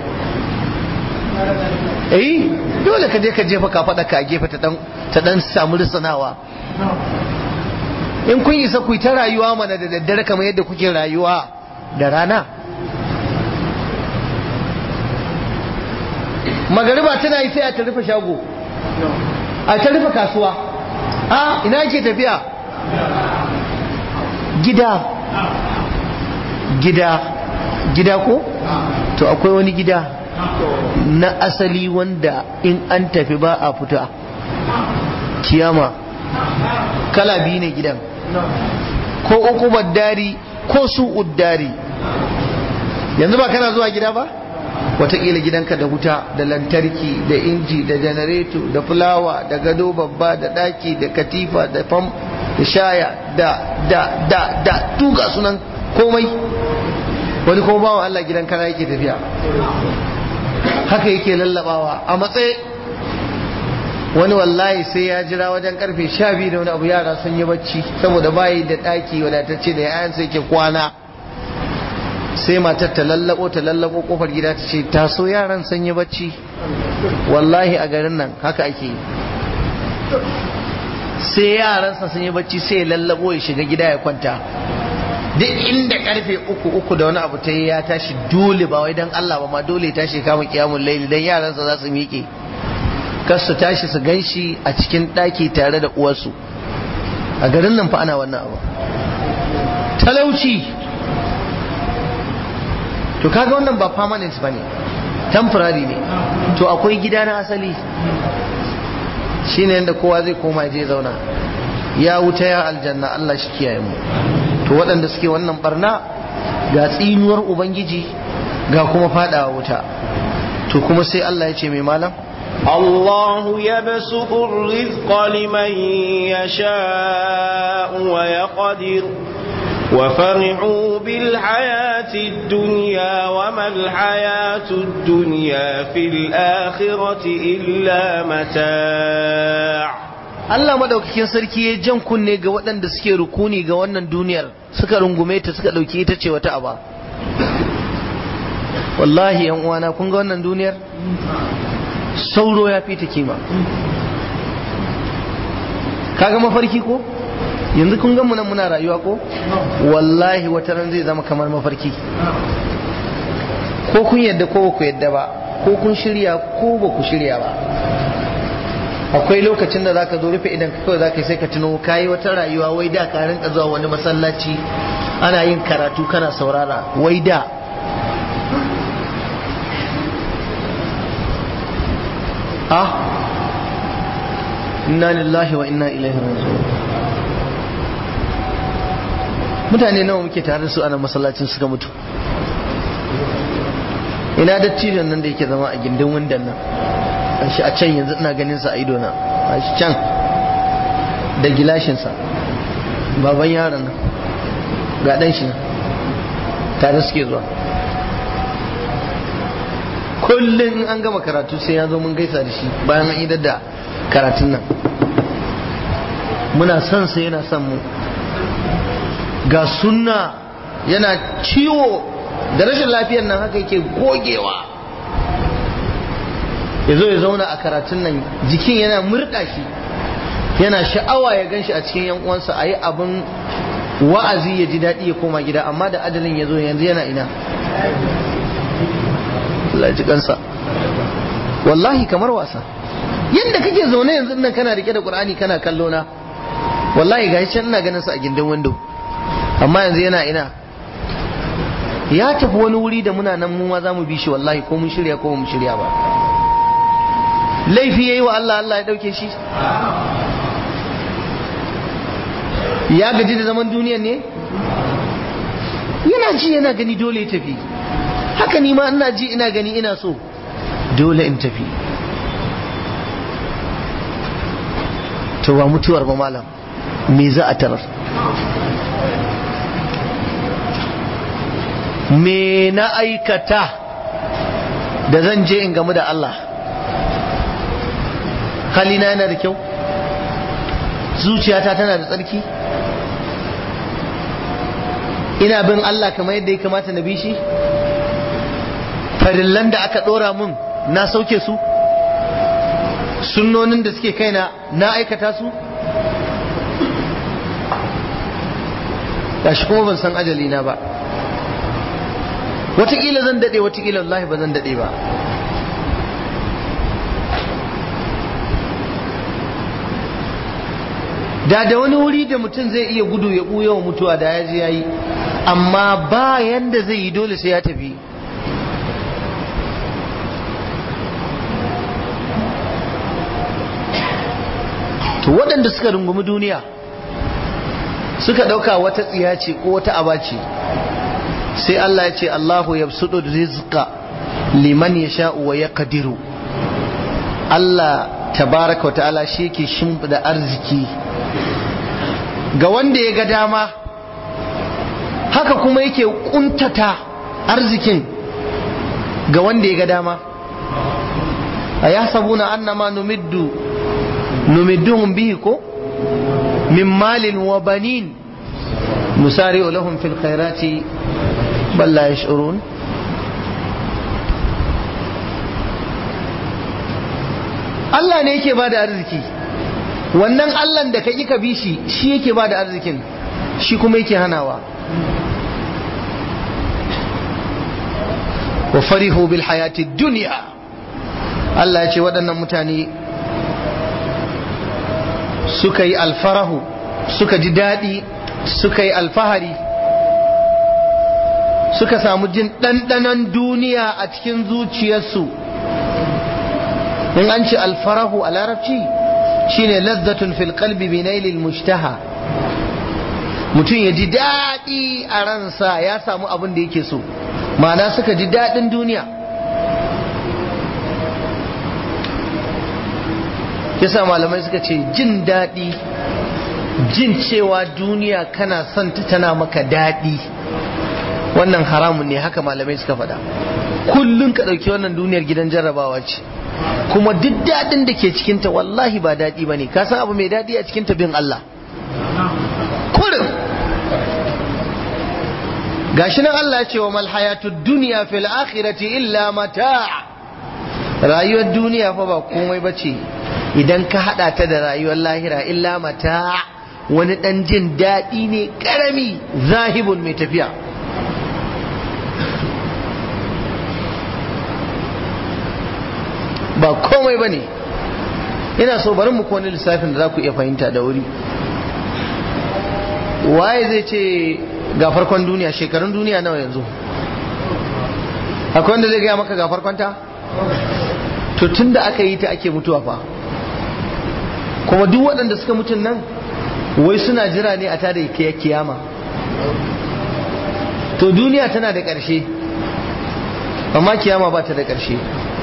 eh dole ka je ka jefa ka faɗa ka gefe ta dan ta dan samu risanawa in kun isa ku ta rayuwa mana da daddare kamar yadda kuke rayuwa da rana magariba tana yi sai a ta rufe shago a ta rufe kasuwa a ina ke tafiya gida gida gida ko to akwai wani gida na asali wanda in an tafi ba a fita kiyama kala biyu ne gidan ko uku dari ko su uddari yanzu ba kana zuwa gida ba watakila gidanka da wuta da lantarki da inji da janareto da fulawa da gado babba da daki da katifa da fam da shaya da da da da tuga sunan komai wani kuma bawan Allah gidan kana yake tafiya haka yake lallabawa a matsayi wani wallahi sai ya jira wajen karfe sha biyu da wani abu yara sun yi bacci saboda bayi da ɗaki wadatacce da yayan sai ke kwana sai matar ta lallabo ta lallabo kofar gida ta ce taso yaran sun yi bacci wallahi a garin nan haka ake yi sai yaransa sun yi bacci sai ya lallabo ya shiga gida ya kwanta duk inda karfe uku uku da wani abu ta yi ya tashi dole ba wai dan Allah ba ma dole ya tashi kama kiyamun laili dan yaransa za su miƙe kar su tashi su ganshi a cikin ɗaki tare da uwarsu a garin nan fa ana wannan abu talauci to kaga wannan ba permanent ba ne temporary ne to akwai gida na asali shine yadda kowa zai koma je zauna ya wuta ya aljanna Allah shi kiyaye mu to waɗanda suke wannan barna ga tsinuwar ubangiji ga kuma fadawa wuta to kuma sai Allah ya ce mai malam الله يبسط الرزق لمن يشاء ويقدر وفرحوا بالحياة الدنيا وما الحياة الدنيا في الآخرة إلا متاع Allah madaukakin sarki ya jan kunne ga waɗanda suke rukuni ga wannan duniyar suka rungume ta suka ɗauki ita ce wata aba wallahi yan uwana kun ga wannan duniyar sauro ya fi ta kima kaga mafarki ko yanzu kun gan nan muna rayuwa ko wallahi wata ran zai zama kamar mafarki ko kun yadda ko ba ku yadda ba ko kun shirya ko ba ku shirya ba akwai lokacin da zaka zo rufe idan kawai zaka sai ka tuno kayi wata rayuwa wai da ka rinka zuwa wani masallaci ana yin karatu kana saurara wai da ah inna lillahi wa inna ilaihi raji'un mutane nawa muke tare da su a nan masallacin suka mutu ina dattijon nan da yake zama a gindin windan nan shi a can yanzu ina ganin sa a ido na a shi can da gilashinsa baban yaron nan ga dan shi nan tare suke zuwa kullum an gama karatu sai ya zo mun gaisa da shi bayan an idar da karatun nan muna son sa yana son mu ga sunna yana ciwo da rashin lafiyar nan haka yake gogewa ya zo ya zauna a karatun nan jikin yana murɗa shi yana sha'awa ya gan shi a cikin yan uwansa a yi abin wa'azi ya ji daɗi ya koma gida amma da ajalin ya zo yanzu yana ina Allah ji kansa wallahi kamar wasa yadda kake zaune yanzu nan kana rike da Qur'ani kana kallo na wallahi ga can ina ganin sa a gindin window amma yanzu yana ina ya tafi wani wuri da muna nan mu ma za mu bi shi wallahi ko mun shirya ko mun shirya ba laifi yayi wa Allah Allah ya dauke shi ya gaji da zaman duniyan ne yana ji yana gani dole ya tafi haka ni ma ina ji ina gani ina so dole in tafi to ba mutuwar ba malam me za a tarar me na aikata da zan je in gamu da Allah halina yana da kyau zuciyata tana da tsarki ina bin Allah kamar yadda ya kamata na bi shi farillan da aka ɗora mun na sauke su sunnonin da suke kaina na aikata su gashi kuma ban san ajali na ba watakila zan daɗe watakila wallahi ba zan daɗe ba da da wani wuri da mutum zai iya gudu ya ɓuya wa mutuwa da ya je ya yi amma ba yanda zai yi dole sai ya tafi to waɗanda suka rungumi duniya suka ɗauka wata tsiya ce ko wata aba ce sai Allah ya ce Allahu ya suɗo rizqa liman ya sha'u wa ya kadiru Allah tabaraka wa ta'ala shi ke shimfiɗa arziki ga wanda ya ga dama haka kuma yake kuntata arzikin ga wanda ya ga dama a ya sabuna annama numiddu numidduhum bihi ko min malin wa banin nusari lahum fil khairati bal la yash'urun Allah ne yake bada arziki wannan Allah da ka ka bi shi shi yake bada arzikin shi kuma yake hanawa wa farihu bil hayati dunya Allah ya ce waɗannan mutane suka yi alfarahu suka ji daɗi suka yi alfahari suka samu jin ɗanɗanon duniya a cikin zuciyarsu in an ce alfarahu a larabci shine lazzatun fil qalbi bi nailil mushtaha mutum ya ji daɗi a ransa ya samu abin da yake so ma'ana suka ji daɗin duniya yasa malamai suka ce jin daɗi jin cewa duniya kana son ta tana maka daɗi wannan haramun ne haka malamai suka faɗa kullum ka ɗauki wannan duniyar gidan jarrabawa ce kuma duk daɗin da ke cikinta wallahi ba daɗi ba ne ka san abu mai daɗi a cikinta bin Allah kurin gashi nan Allah ce wa malhayatu duniya fil akhirati illa mata rayuwar duniya fa ba komai bace idan ka hada ta da rayuwar lahira illa mata wani dan jin daɗi ne karami zahibun mai tafiya ba komai bane ina so bari mu wani lissafin da za ku iya fahimta da wuri waye zai ce ga farkon duniya shekarun duniya nawa yanzu akwai wanda zai gaya maka ga farkonta to tun da aka yi ta ake mutuwa fa kuma duk waɗanda suka mutun nan wai suna jira ne a tada kiyama to duniya tana da ƙarshe amma kiyama ba ta da ƙarshe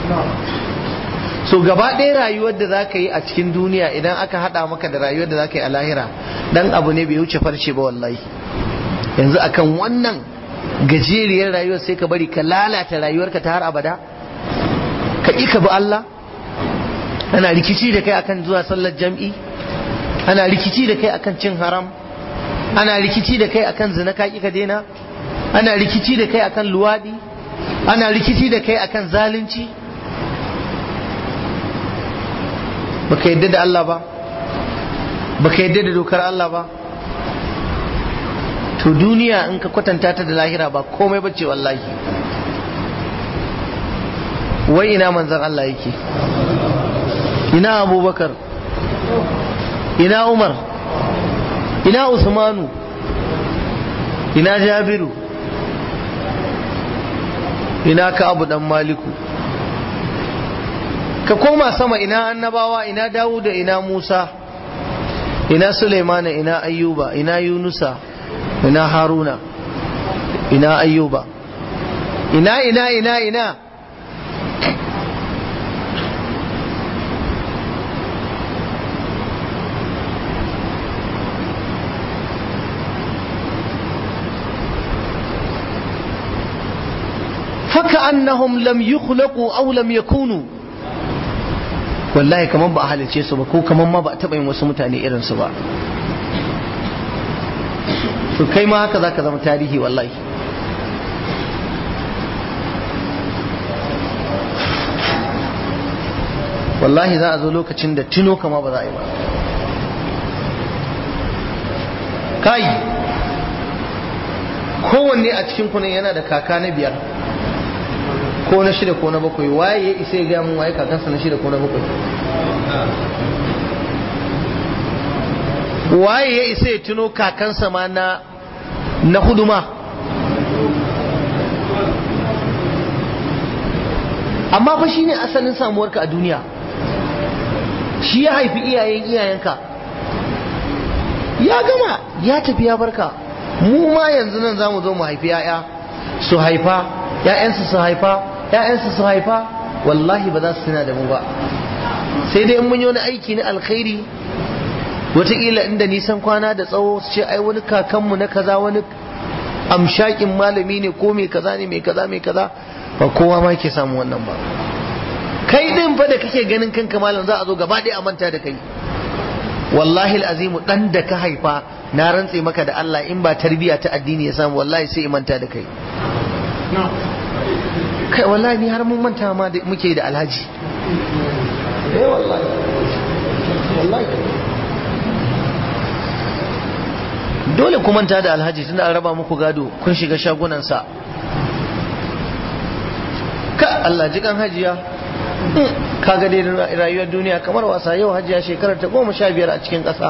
so gaba ɗaya rayuwar da za ka yi a cikin duniya idan aka haɗa maka da rayuwar da za ka yi a lahira ɗan abu ne bai wuce farce ba wallahi yanzu akan wannan gajeriyar rayuwar sai ka bari ka lalata rayuwarka ta har abada ka ƙi ka bi Allah ana rikici da kai akan zuwa sallar jam'i ana rikici da kai akan cin haram ana rikici da kai akan zina ka ka daina ana rikici da kai akan luwadi ana rikici da kai akan zalunci baka yadda da Allah ba baka yadda da dokar Allah ba to duniya in ka kwatanta ta da lahira ba komai bace wallahi wai ina manzan Allah yake ina abubakar ina umar ina usmanu ina jabiru ina ka abu dan maliku ka koma sama ina annabawa ina dawuda ina musa ina sulaimana ina ayyuba ina yunusa ina haruna ina ayyuba ina ina ina ina فكأنهم لم يخلقوا أو لم يكونوا wallahi kamar ba a halice su ba ko kamar ma ba a taɓa yin wasu mutane irin su ba to kai ma haka zaka zama tarihi wallahi wallahi za a zo lokacin da tuno kama ba za a yi ba kai kowanne a cikin kunan yana da kaka na biyar ko na shida ko na bakwai waye ya isa ya gaya mun waye kakansa na shida ko na bakwai waye ya isa ya tuno kakansa ma na na huduma amma fa shine asalin samuwarka a duniya shi ya haifi iyayen iyayenka ya gama ya tafi ya barka mu ma yanzu nan za mu zo mu haifi 'ya'ya su haifa 'ya'yansu su haifa ‘ya'yansu su haifa wallahi ba za su tuna da mu ba sai dai in mun yi wani aiki na alkhairi wataƙila inda nisan kwana da tsawo su ce ai wani kakanmu na kaza wani amshakin malami ne ko mai kaza ne mai kaza mai kaza ba kowa ma ke samu wannan ba kai din fa da kake ganin kanka malam za a zo gaba ɗaya a manta da kai wallahi azimu dan da ka haifa na rantse maka da Allah in ba tarbiya ta addini ya samu wallahi sai manta da kai kai wallahi ni har mun manta ma da muke da alhaji eh wallahi wallahi dole ku manta da alhaji tunda an raba muku gado kun shiga shagunansa ka Allah ji kan hajiya kaga dai rayuwar duniya kamar wasa yau hajiya shekarar ta goma sha biyar a cikin ƙasa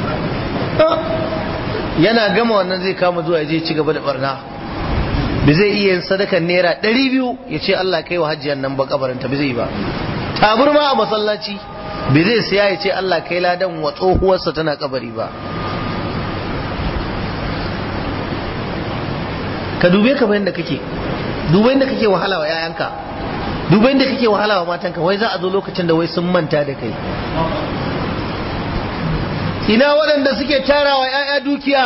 yana gama wannan zai kama zuwa ya je ci gaba da barna da zai iya yin sadakan naira ɗari biyu ya ce Allah kai wa hajjiyar nan ba kabarinta ba zai ba taburma a masallaci bai zai siya ya ce Allah kai ladan wa tsohuwarsa tana kabari ba ka dube ka bayan da kake dube da kake wahala wa 'ya'yanka dube da kake wahala wa matanka wai za a zo lokacin da wai sun manta da kai ina waɗanda suke tarawa 'ya'ya dukiya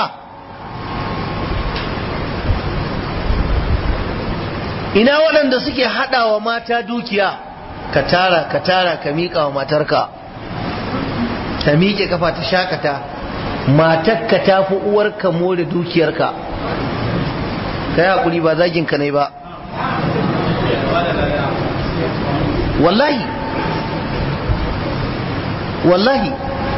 ina waɗanda suke haɗa wa mata dukiya ka tara ka tara ka miƙa wa matarka ta miƙe kafa ta shakata matarka ta fi uwarka more dukiyarka ka yi haƙuri ba zaginka ne ba wallahi wallahi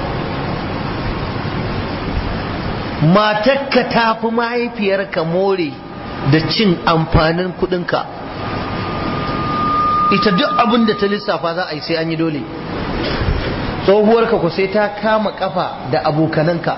matarka ta fi mahaifiyarka more da cin amfanin kudinka ita duk abin da ta lissafa za a yi sai an yi dole tsohuwarka ku sai ta kama kafa da abokananka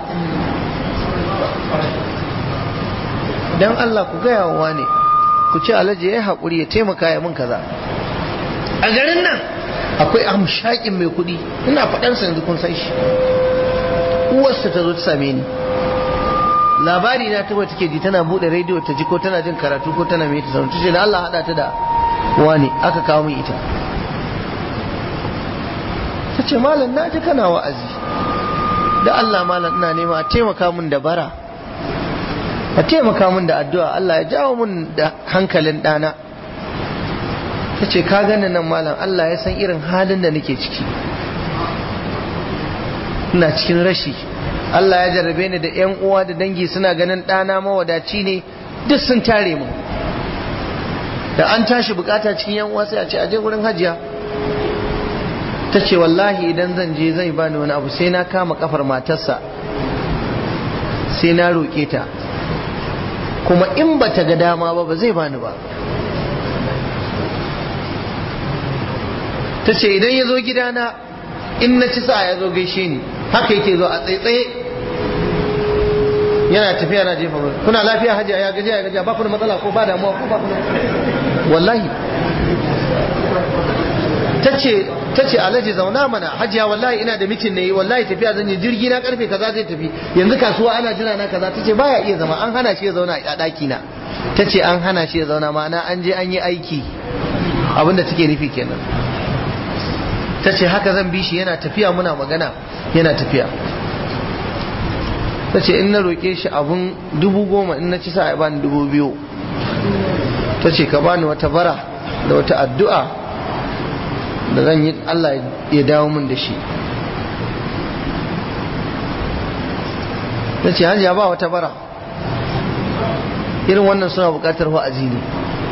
don Allah ku gaya wa ne ku ce alhaji ya yi haƙuri ya taimaka ya mun kaza a garin nan akwai amshakin mai kuɗi ina faɗansa yanzu kun san shi uwarsa ta zo ta same ni labari na ta take ji tana bude rediyo ta ji ko tana jin karatu ko tana mai ta sanar tace da Allah hada ta da wani aka kawo min ita ta ce malam na ji kana wa'azi da Allah malam ina nema a taimaka min da bara a taimaka min da addu'a Allah ya jawo min da hankalin ɗana ta ce ka gani nan malam Allah ya san irin halin da nake ciki ina cikin rashi Allah ya jarrabe ni da yan uwa da dangi suna ganin ɗana mawadaci ne duk sun tare mu da an tashi bukata cikin yan uwa sai a ce aje wurin hajiya ta ce wallahi idan zan je zai bani wani abu sai na kama kafar matarsa sai na roƙe ta kuma in ba ta ga dama ba ba zai bani ba ta ce idan ya zo gidana in na ci sa ya zo gaishe ni haka yake zo a tsaitsaye yana tafiya na jefa kuna lafiya hajiya ya gajiya ya gajiya ba ku da matsala ko ba damuwa ko ba ku da wallahi ta ce alhaji zauna mana hajiya wallahi ina da mitin ne wallahi tafiya zan yi jirgi na karfe kaza zai tafi yanzu kasuwa ana jira na kaza ta ce baya iya zama an hana shi ya zauna a ɗaki na ta ce an hana shi ya zauna ma'ana an je an yi aiki abinda take nufi kenan ta ce haka zan bi shi yana tafiya muna magana yana tafiya ta ce in na roƙe shi abun dubu goma in na ci sa a bani dubu biyu ta ce ka bani wata bara da wata addu'a da zan yi Allah ya dawo min da shi ta ce hajiya ba wata bara irin wannan suna bukatar wa'azi ne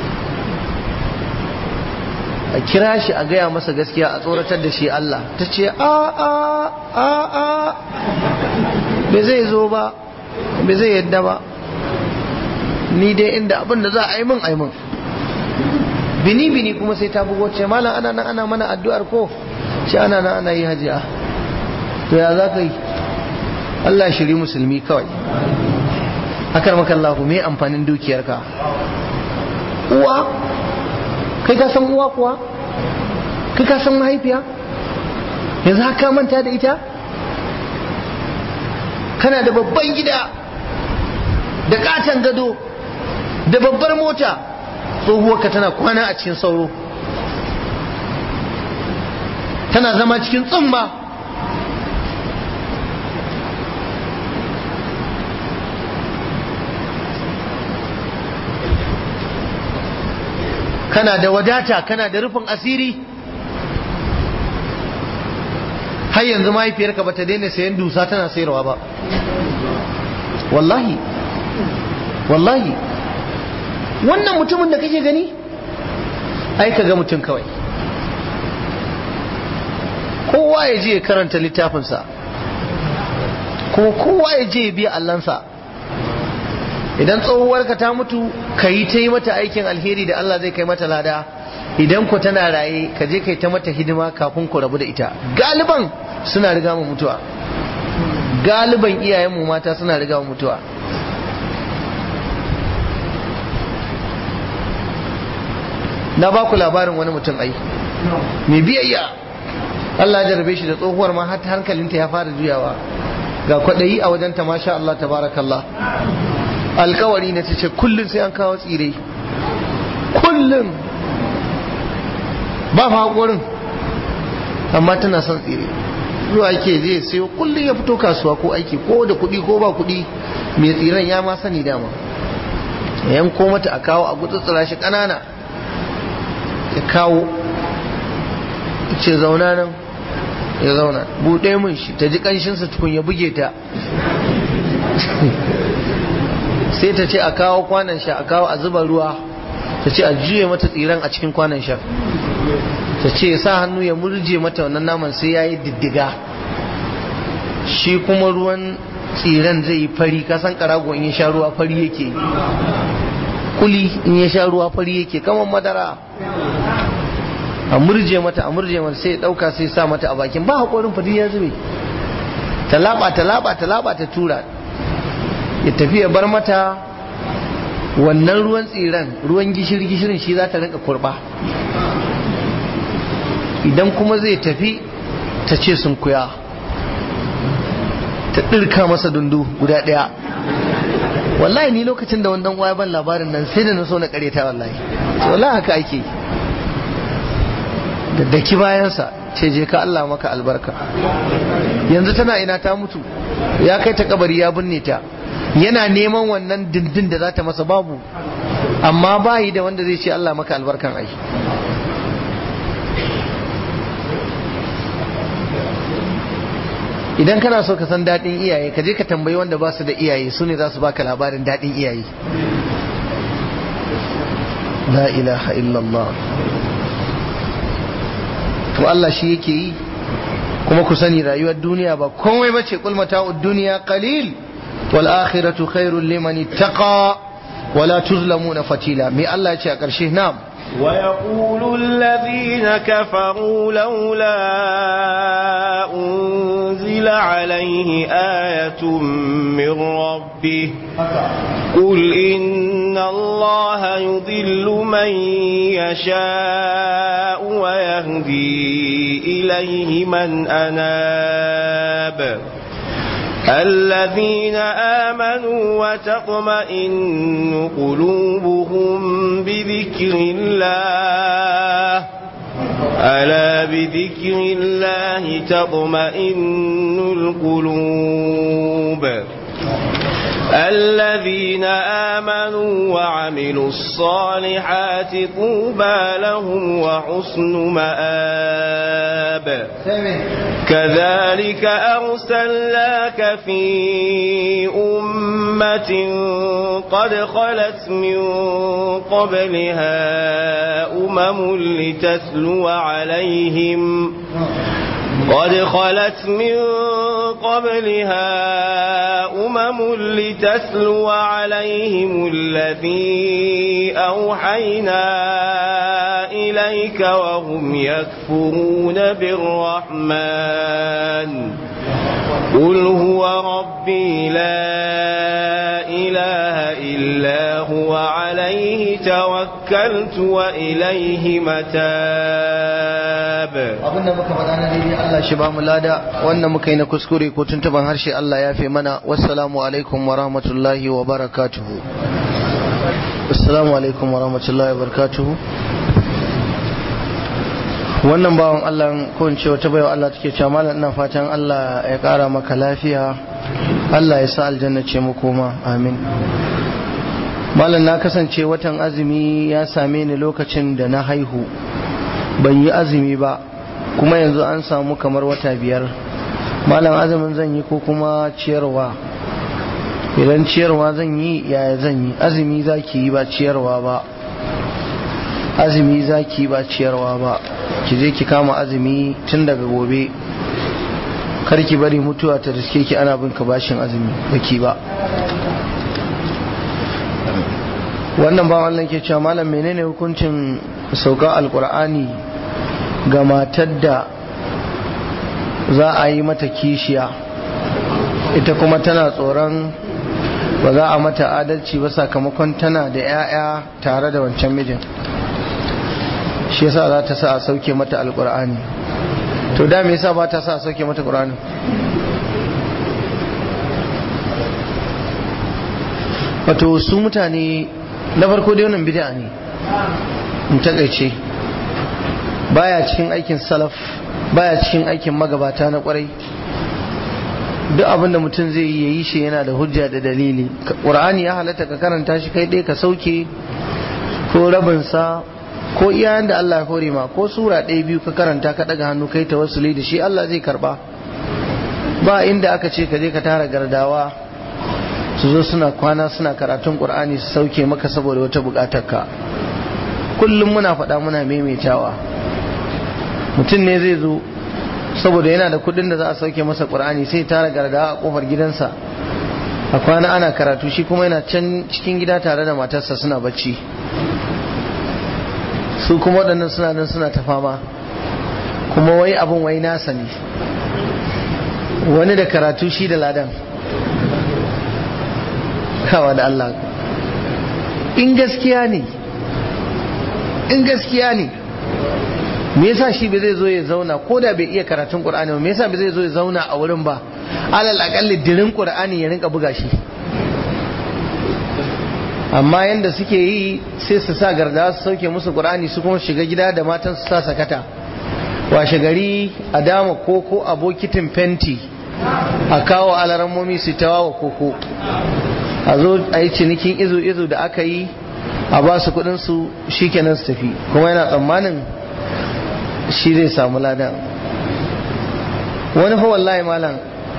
a kira shi a gaya masa gaskiya a tsoratar da shi Allah ta ce a a a a bai zai zo ba bai zai yadda ba ni dai inda abin da za a yi min a yi min bini bini kuma sai ta bugo ce malam ana nan ana mana addu'ar ko ce ana nan ana yi hajiya to ya za ka yi Allah shiri musulmi kawai akar makallahu me amfanin dukiyarka uwa kai ka san uwa kuwa kai ka san mahaifiya yanzu haka manta da ita kana da babban gida da katon gado da babbar mota tsohuwarka tana kwana a cikin sauro tana zama cikin tsumma kana da wadata kana da rufin asiri har yanzu mahaifiyarka ba ta daina sayan dusa tana sayarwa ba wallahi wallahi wannan mutumin da kake gani ai ka ga mutum kawai kowa ya je ya karanta littafinsa kuma kowa ya je ya biya allansa idan tsohuwarka ta mutu ka yi ta yi mata aikin alheri da Allah zai kai mata lada idan ku tana raye ka je kai ta mata hidima kafin ku rabu da ita galiban suna riga mu mutuwa galiban iyayenmu mata suna riga mu mutuwa na ba ku labarin wani mutum ai mai biyayya Allah ya jarabe shi da tsohuwar ma har hankalinta ya fara juyawa ga kwaɗayi a wajenta masha Allah tabarakallah alkawari na ta ce kullum sai an kawo tsire kullum ba fa haƙorin amma tana son tsire zuwa ke zai sayo kullum ya fito kasuwa ko aiki ko da kuɗi ko ba kuɗi mai tsiren ya ma sani dama yanko mata a kawo a gutsutsura shi ƙanana ya kawo ce zauna nan ya zauna buɗe mun shi ta ji ƙanshinsa tukun ya buge ta sai ta ce a kawo kwanan sha a kawo a zuba ruwa ta ce a juye mata tsiran a cikin kwanan sha ta ce sa hannu ya murje mata wannan naman sai ya yi diddiga shi kuma ruwan tsiran zai yi fari kasan karago in ya sha ruwa fari yake kuli in ya sha ruwa fari yake kamar madara a murje mata a murje mata sai dauka sai sa mata a bakin ba haƙorin fadi ya zube ta laba ta laba ta laba ta tura ya tafi ya bar mata wannan ruwan tsiran ruwan gishiri gishirin shi za ta rinka kurba idan kuma zai tafi ta ce sun kuya ta ɗirka masa dundu guda ɗaya wallahi ni lokacin da wannan waya ban labarin nan sai da na so na kareta wallahi wallahi haka ake da daki bayansa ce je ka Allah maka albarka yanzu tana ina ta mutu ya kai ta kabari ya binne ta yana neman wannan dindin da za ta masa babu amma bayi da wanda zai ce Allah maka albarkan ai idan kana so ka san daɗin iyaye ka je ka tambayi wanda ba su da iyaye su ne za su baka labarin daɗin iyaye la ilaha illallah to Allah shi yake yi kuma ku sani rayuwar duniya ba komai bace kul mata'ud dunya qalil wal akhiratu khairul liman ittaqa wala tuzlamuna fatila me Allah ya ce a ƙarshe na'am ويقول الذين كفروا لولا أنزل عليه آية من ربه قل إن الله يضل من يشاء ويهدي إليه من أناب الذين آمنوا وتطمئن قلوبهم بذكر الله ألا بذكر الله تطمئن القلوب الذين آمنوا وعملوا الصالحات طوبى لهم وحسن مآب كذلك أرسلناك في أمة قد خلت من قبلها أمم لتتلو عليهم قد خلت من قبلها أمم لتتلو عليهم الذي أوحينا إليك وهم يكفرون بالرحمن قل هو ربي لا إله إلا هو عليه توكلت وإليه متاب abinda muka faɗa na daidai Allah shi ba mu lada wannan muka yi na kuskure ko tuntuban harshe Allah ya fi mana wassalamu alaikum wa rahmatullahi wa barakatuhu assalamu alaikum wa rahmatullahi wa barakatuhu wannan bawan Allah ko in ce wata baiwa Allah take cewa malam ina fatan Allah ya kara maka lafiya Allah ya sa aljanna ce mu koma amin malam na kasance watan azumi ya same ni lokacin da na haihu ban yi azumi ba kuma yanzu an samu kamar wata biyar malam azumin zan yi ko kuma ciyarwa idan ciyarwa zan yi yaya zan yi azumi za ki yi ba ciyarwa ba azumi za ki yi ba ciyarwa ba ki je ki kama azumi tun daga gobe kar ki bari mutuwa ta riske ki ana bin ka bashin azumi baki ba wannan ba Allah ke cewa malam menene hukuncin sauka alkur'ani ga matar da za a yi mata kishiya ita kuma tana tsoron ba za a mata adalci ba sakamakon tana da 'ya'ya tare da wancan mijin shi yasa za ta sa a sauke mata alkur'ani to da me yasa ba ta sa a sauke mata qur'ani wato su mutane na farko dai wannan bid'a ne in takaice baya cikin aikin salaf baya cikin aikin magabata na kwarai duk abin da mutum zai yi yi shi yana da hujja da dalili qur'ani ya halatta ka karanta shi kai dai ka sauke ko rabinsa ko iyayen da Allah ya hore ma ko sura ɗaya biyu ka karanta ka ɗaga hannu kai tawassuli da shi Allah zai karba ba inda aka ce ka je ka tara gardawa su zo suna kwana suna karatun qur'ani su sauke maka saboda wata buƙatar ka kullum muna faɗa muna maimaitawa mutum ne zai zo saboda yana da kuɗin da za a sauke masa qur'ani sai tara gardawa a kofar gidansa a kwana ana karatu shi kuma yana can cikin gida tare da matarsa suna bacci su kuma waɗannan suna nan suna ta fama kuma wai abin wai nasa ne wani da karatu shi da ladan kawa da Allah in gaskiya ne in gaskiya ne me yasa shi bai zai zo ya zauna ko da bai iya karatun qur'ani ba me yasa bai zai zo ya zauna a wurin ba alal akalli dirin qur'ani ya rinka buga shi amma yanda suke yi sai su sa garda su sauke musu qur'ani su kuma shiga gida da matan su sa sakata washe gari a dama koko a bokitin fenti a kawo alarammomi su tawawa koko a zo a yi cinikin izu-izu da aka yi a ba su kudinsu shi kenan su tafi kuma yana tsammanin shi zai samu ladan wani fa wallahi malam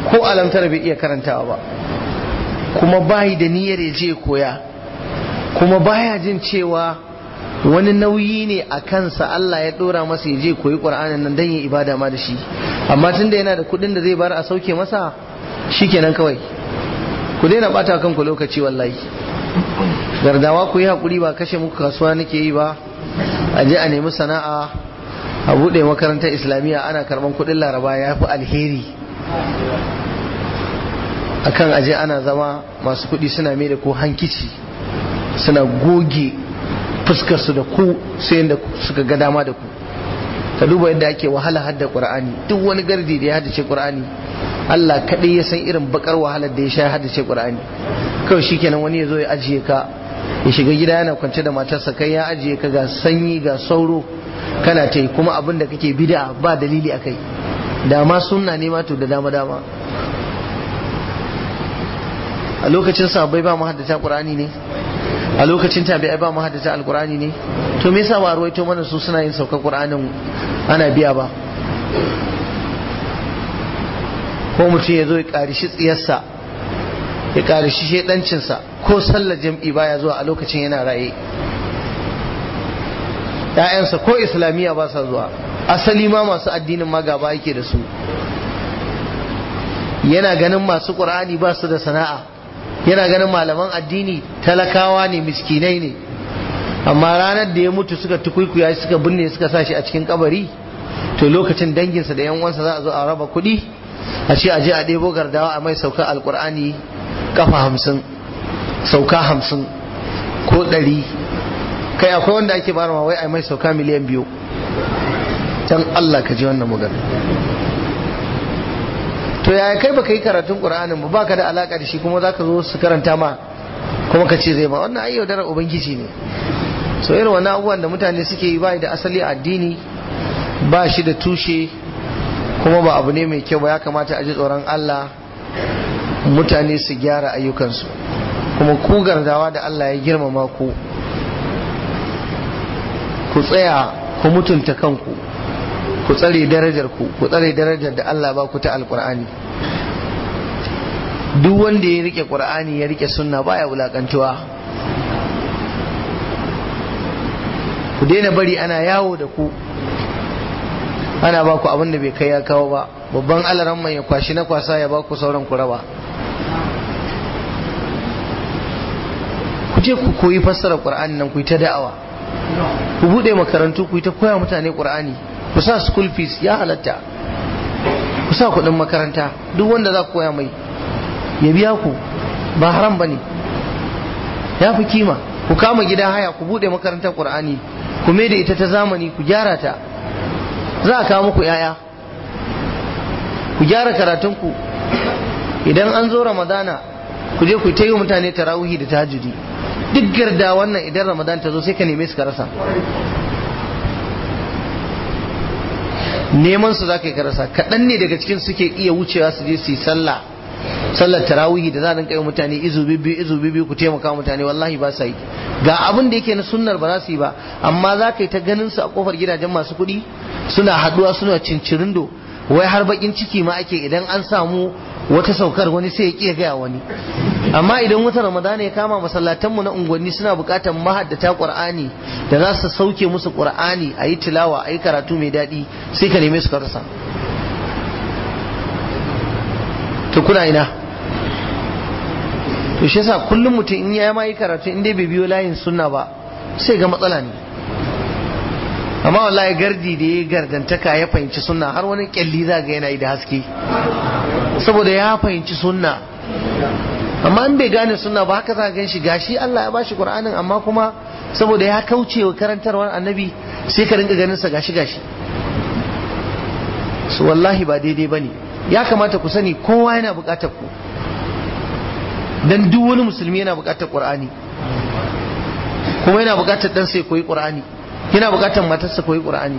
ko alamtar bai iya karantawa ba kuma bayi da niyyar ya je koya kuma baya jin cewa wani nauyi ne a kansa Allah ya dora masa ya je koyi Qur'anin nan dan yin ibada ma da shi amma tunda yana da kuɗin da zai bar a sauke masa shikenan kawai ku daina bata kanku lokaci wallahi gardawa ku yi hakuri ba kashe muku kasuwa nake yi ba a je a nemi sana'a a buɗe makarantar islamiyya ana karɓan kuɗin laraba ya fi alheri akan aje ana zama masu kuɗi suna mai da ku hankici suna goge fuskarsu da ku sai yadda suka ga dama da ku ka duba yadda ake wahala hadda qur'ani duk wani gardi da ya haddace qur'ani Allah kaɗai ya san irin bakar wahalar da ya sha haddace qur'ani kawai shikenan wani ya zo ya ajiye ka ya shiga gida yana kwance da matarsa kai ya ajiye ka ga sanyi ga sauro kana ta yi kuma abin da kake bid'a ba dalili akai da ma sunna ne ma to da dama dama a lokacin sahabbai ba mu haddata qur'ani ne a lokacin tabi'ai ba mu haddata alqur'ani ne to me yasa ba ruwaito mana su suna yin saukar qur'anin ana biya ba ko mutum ya zo ya karishi tsiyarsa ya karishi shedancinsa ko sallar jam'i baya zuwa a lokacin yana raye ‘ya'yansa ko islamiyya ba sa zuwa asali ma masu addinin ma gaba yake da su yana ganin masu ƙur'ani ba su da sana'a yana ganin malaman addini talakawa ne miskinai ne amma ranar da ya mutu suka tukuikuya suka binne suka sa shi a cikin kabari to lokacin danginsa da yan uwansa za a zo a raba kuɗi a ce a je a ɗebo gardawa a mai sauka alƙur'ani kafa hamsin sauka hamsin ko ɗari kai akwai wanda ake bara wai a mai sauka miliyan biyu can Allah ka ji wannan magana to yaya kai baka yi karatun qur'anin ba baka da alaka da shi kuma zaka zo su karanta ma kuma ka ce zai ma wannan ai yaudarar ubangiji ne so irin wannan abubuwan da mutane suke yi bai da asali a addini ba shi da tushe kuma ba abu ne mai kyau ba ya kamata a ji tsoron Allah mutane su gyara ayyukansu kuma ku gardawa da Allah ya girmama ku ku tsaya ku mutunta kanku ku tsare darajar ku ku tsare darajar da Allah ba ku ta alkur'ani duk wanda ya rike qur'ani ya rike sunna baya wulakantuwa ku daina bari ana yawo da ku ana ba ku abin da bai kai ya kawo ba babban alaran mai ya kwashi na kwasa ya ba ku sauran ku raba ku je ku koyi fassara qur'ani nan ku yi ta da'awa ku bude makarantu ku yi ta koya mutane qur'ani ku sa school fees ya halatta ku sa kuɗin makaranta duk wanda za ku koya mai ya biya ku ba haram bane ya fi kima ku kama gidan haya ku bude makarantar qur'ani ku mai da ita ta zamani ku gyara ta za a kawo muku yaya ku gyara karatunku idan an zo ramadana ku je ku ta yi mutane tarawihi da tahajjudi duk garda wannan idan ramadan ta zo sai ka neme su ka rasa neman su za ka yi ka rasa kaɗan ne daga cikin suke iya wucewa su je su yi sallah sallar tarawihi da za a rinka yi mutane izu bibbiyu izu bibbiyu ku taimaka mutane wallahi ba sa yi ga abin da yake na sunnar ba za su yi ba amma za ka yi ta ganin su a kofar gidajen masu kuɗi suna haɗuwa suna cincirindo wai har bakin ciki ma ake idan an samu wata saukar wani sai ya kiya gaya wani amma idan wata ramadana ya kama masallatanmu na unguwanni suna bukatar mahaddata qur'ani da za su sauke musu qur'ani a yi tilawa a yi karatu mai daɗi sai ka neme su ka rasa to kuna ina to shi yasa kullum mutum in ya ma yi karatu in dai bai biyo layin sunna ba sai ga matsala ne amma wallahi gardi da ya gardantaka ya fahimci sunna har wani kyalli za ga yana yi da haske saboda ya fahimci sunna amma in bai gane sunna ba haka za gan shi gashi Allah ya bashi Qur'anin amma kuma saboda ya kauce wa karantarwar annabi sai ka rinka ganin sa gashi gashi su wallahi ba daidai bane ya kamata ku sani kowa yana bukatar ku dan duk wani musulmi yana bukatar Qur'ani kuma yana bukatar dan sai koyi Qur'ani yana bukatar matarsa koyi Qur'ani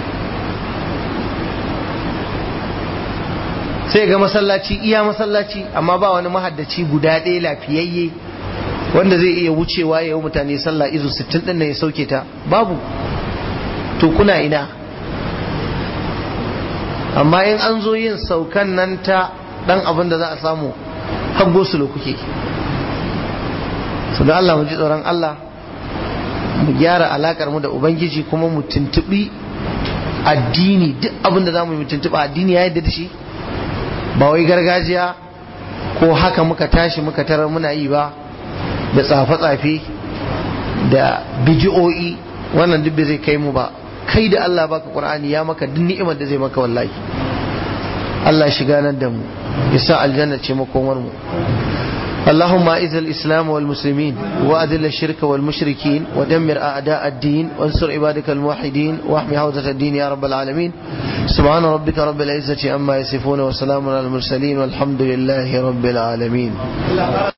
sai ga masallaci iya masallaci amma ba wani mahaddaci guda ɗaya lafiyayye wanda zai iya wucewa ya yi mutane sallah izu 60 ɗin nan ya sauke ta babu to kuna ina amma in an zo yin saukan nan ta dan abin da za a samu har gosulo kuke su da Allah mu ji tsoron Allah mu gyara alakar mu da ubangiji kuma mu tuntubi addini duk abin da za mu yi mu tuntuba addini ya yadda da shi ba wai gargajiya ko haka muka tashi muka tarar muna yi ba da tsafe-tsafe da bidi'o'i wannan duk bai zai kai mu ba kai da Allah baka Qur'ani ya maka duk ni'imar da zai maka wallahi Allah shiga nan da mu yasa aljanna ce makomar mu اللهم اعز الاسلام والمسلمين واذل الشرك والمشركين ودمر اعداء الدين وانصر عبادك الموحدين واحمي حوزه الدين يا رب العالمين سبحان ربك رب العزه عما يصفون وسلام على المرسلين والحمد لله رب العالمين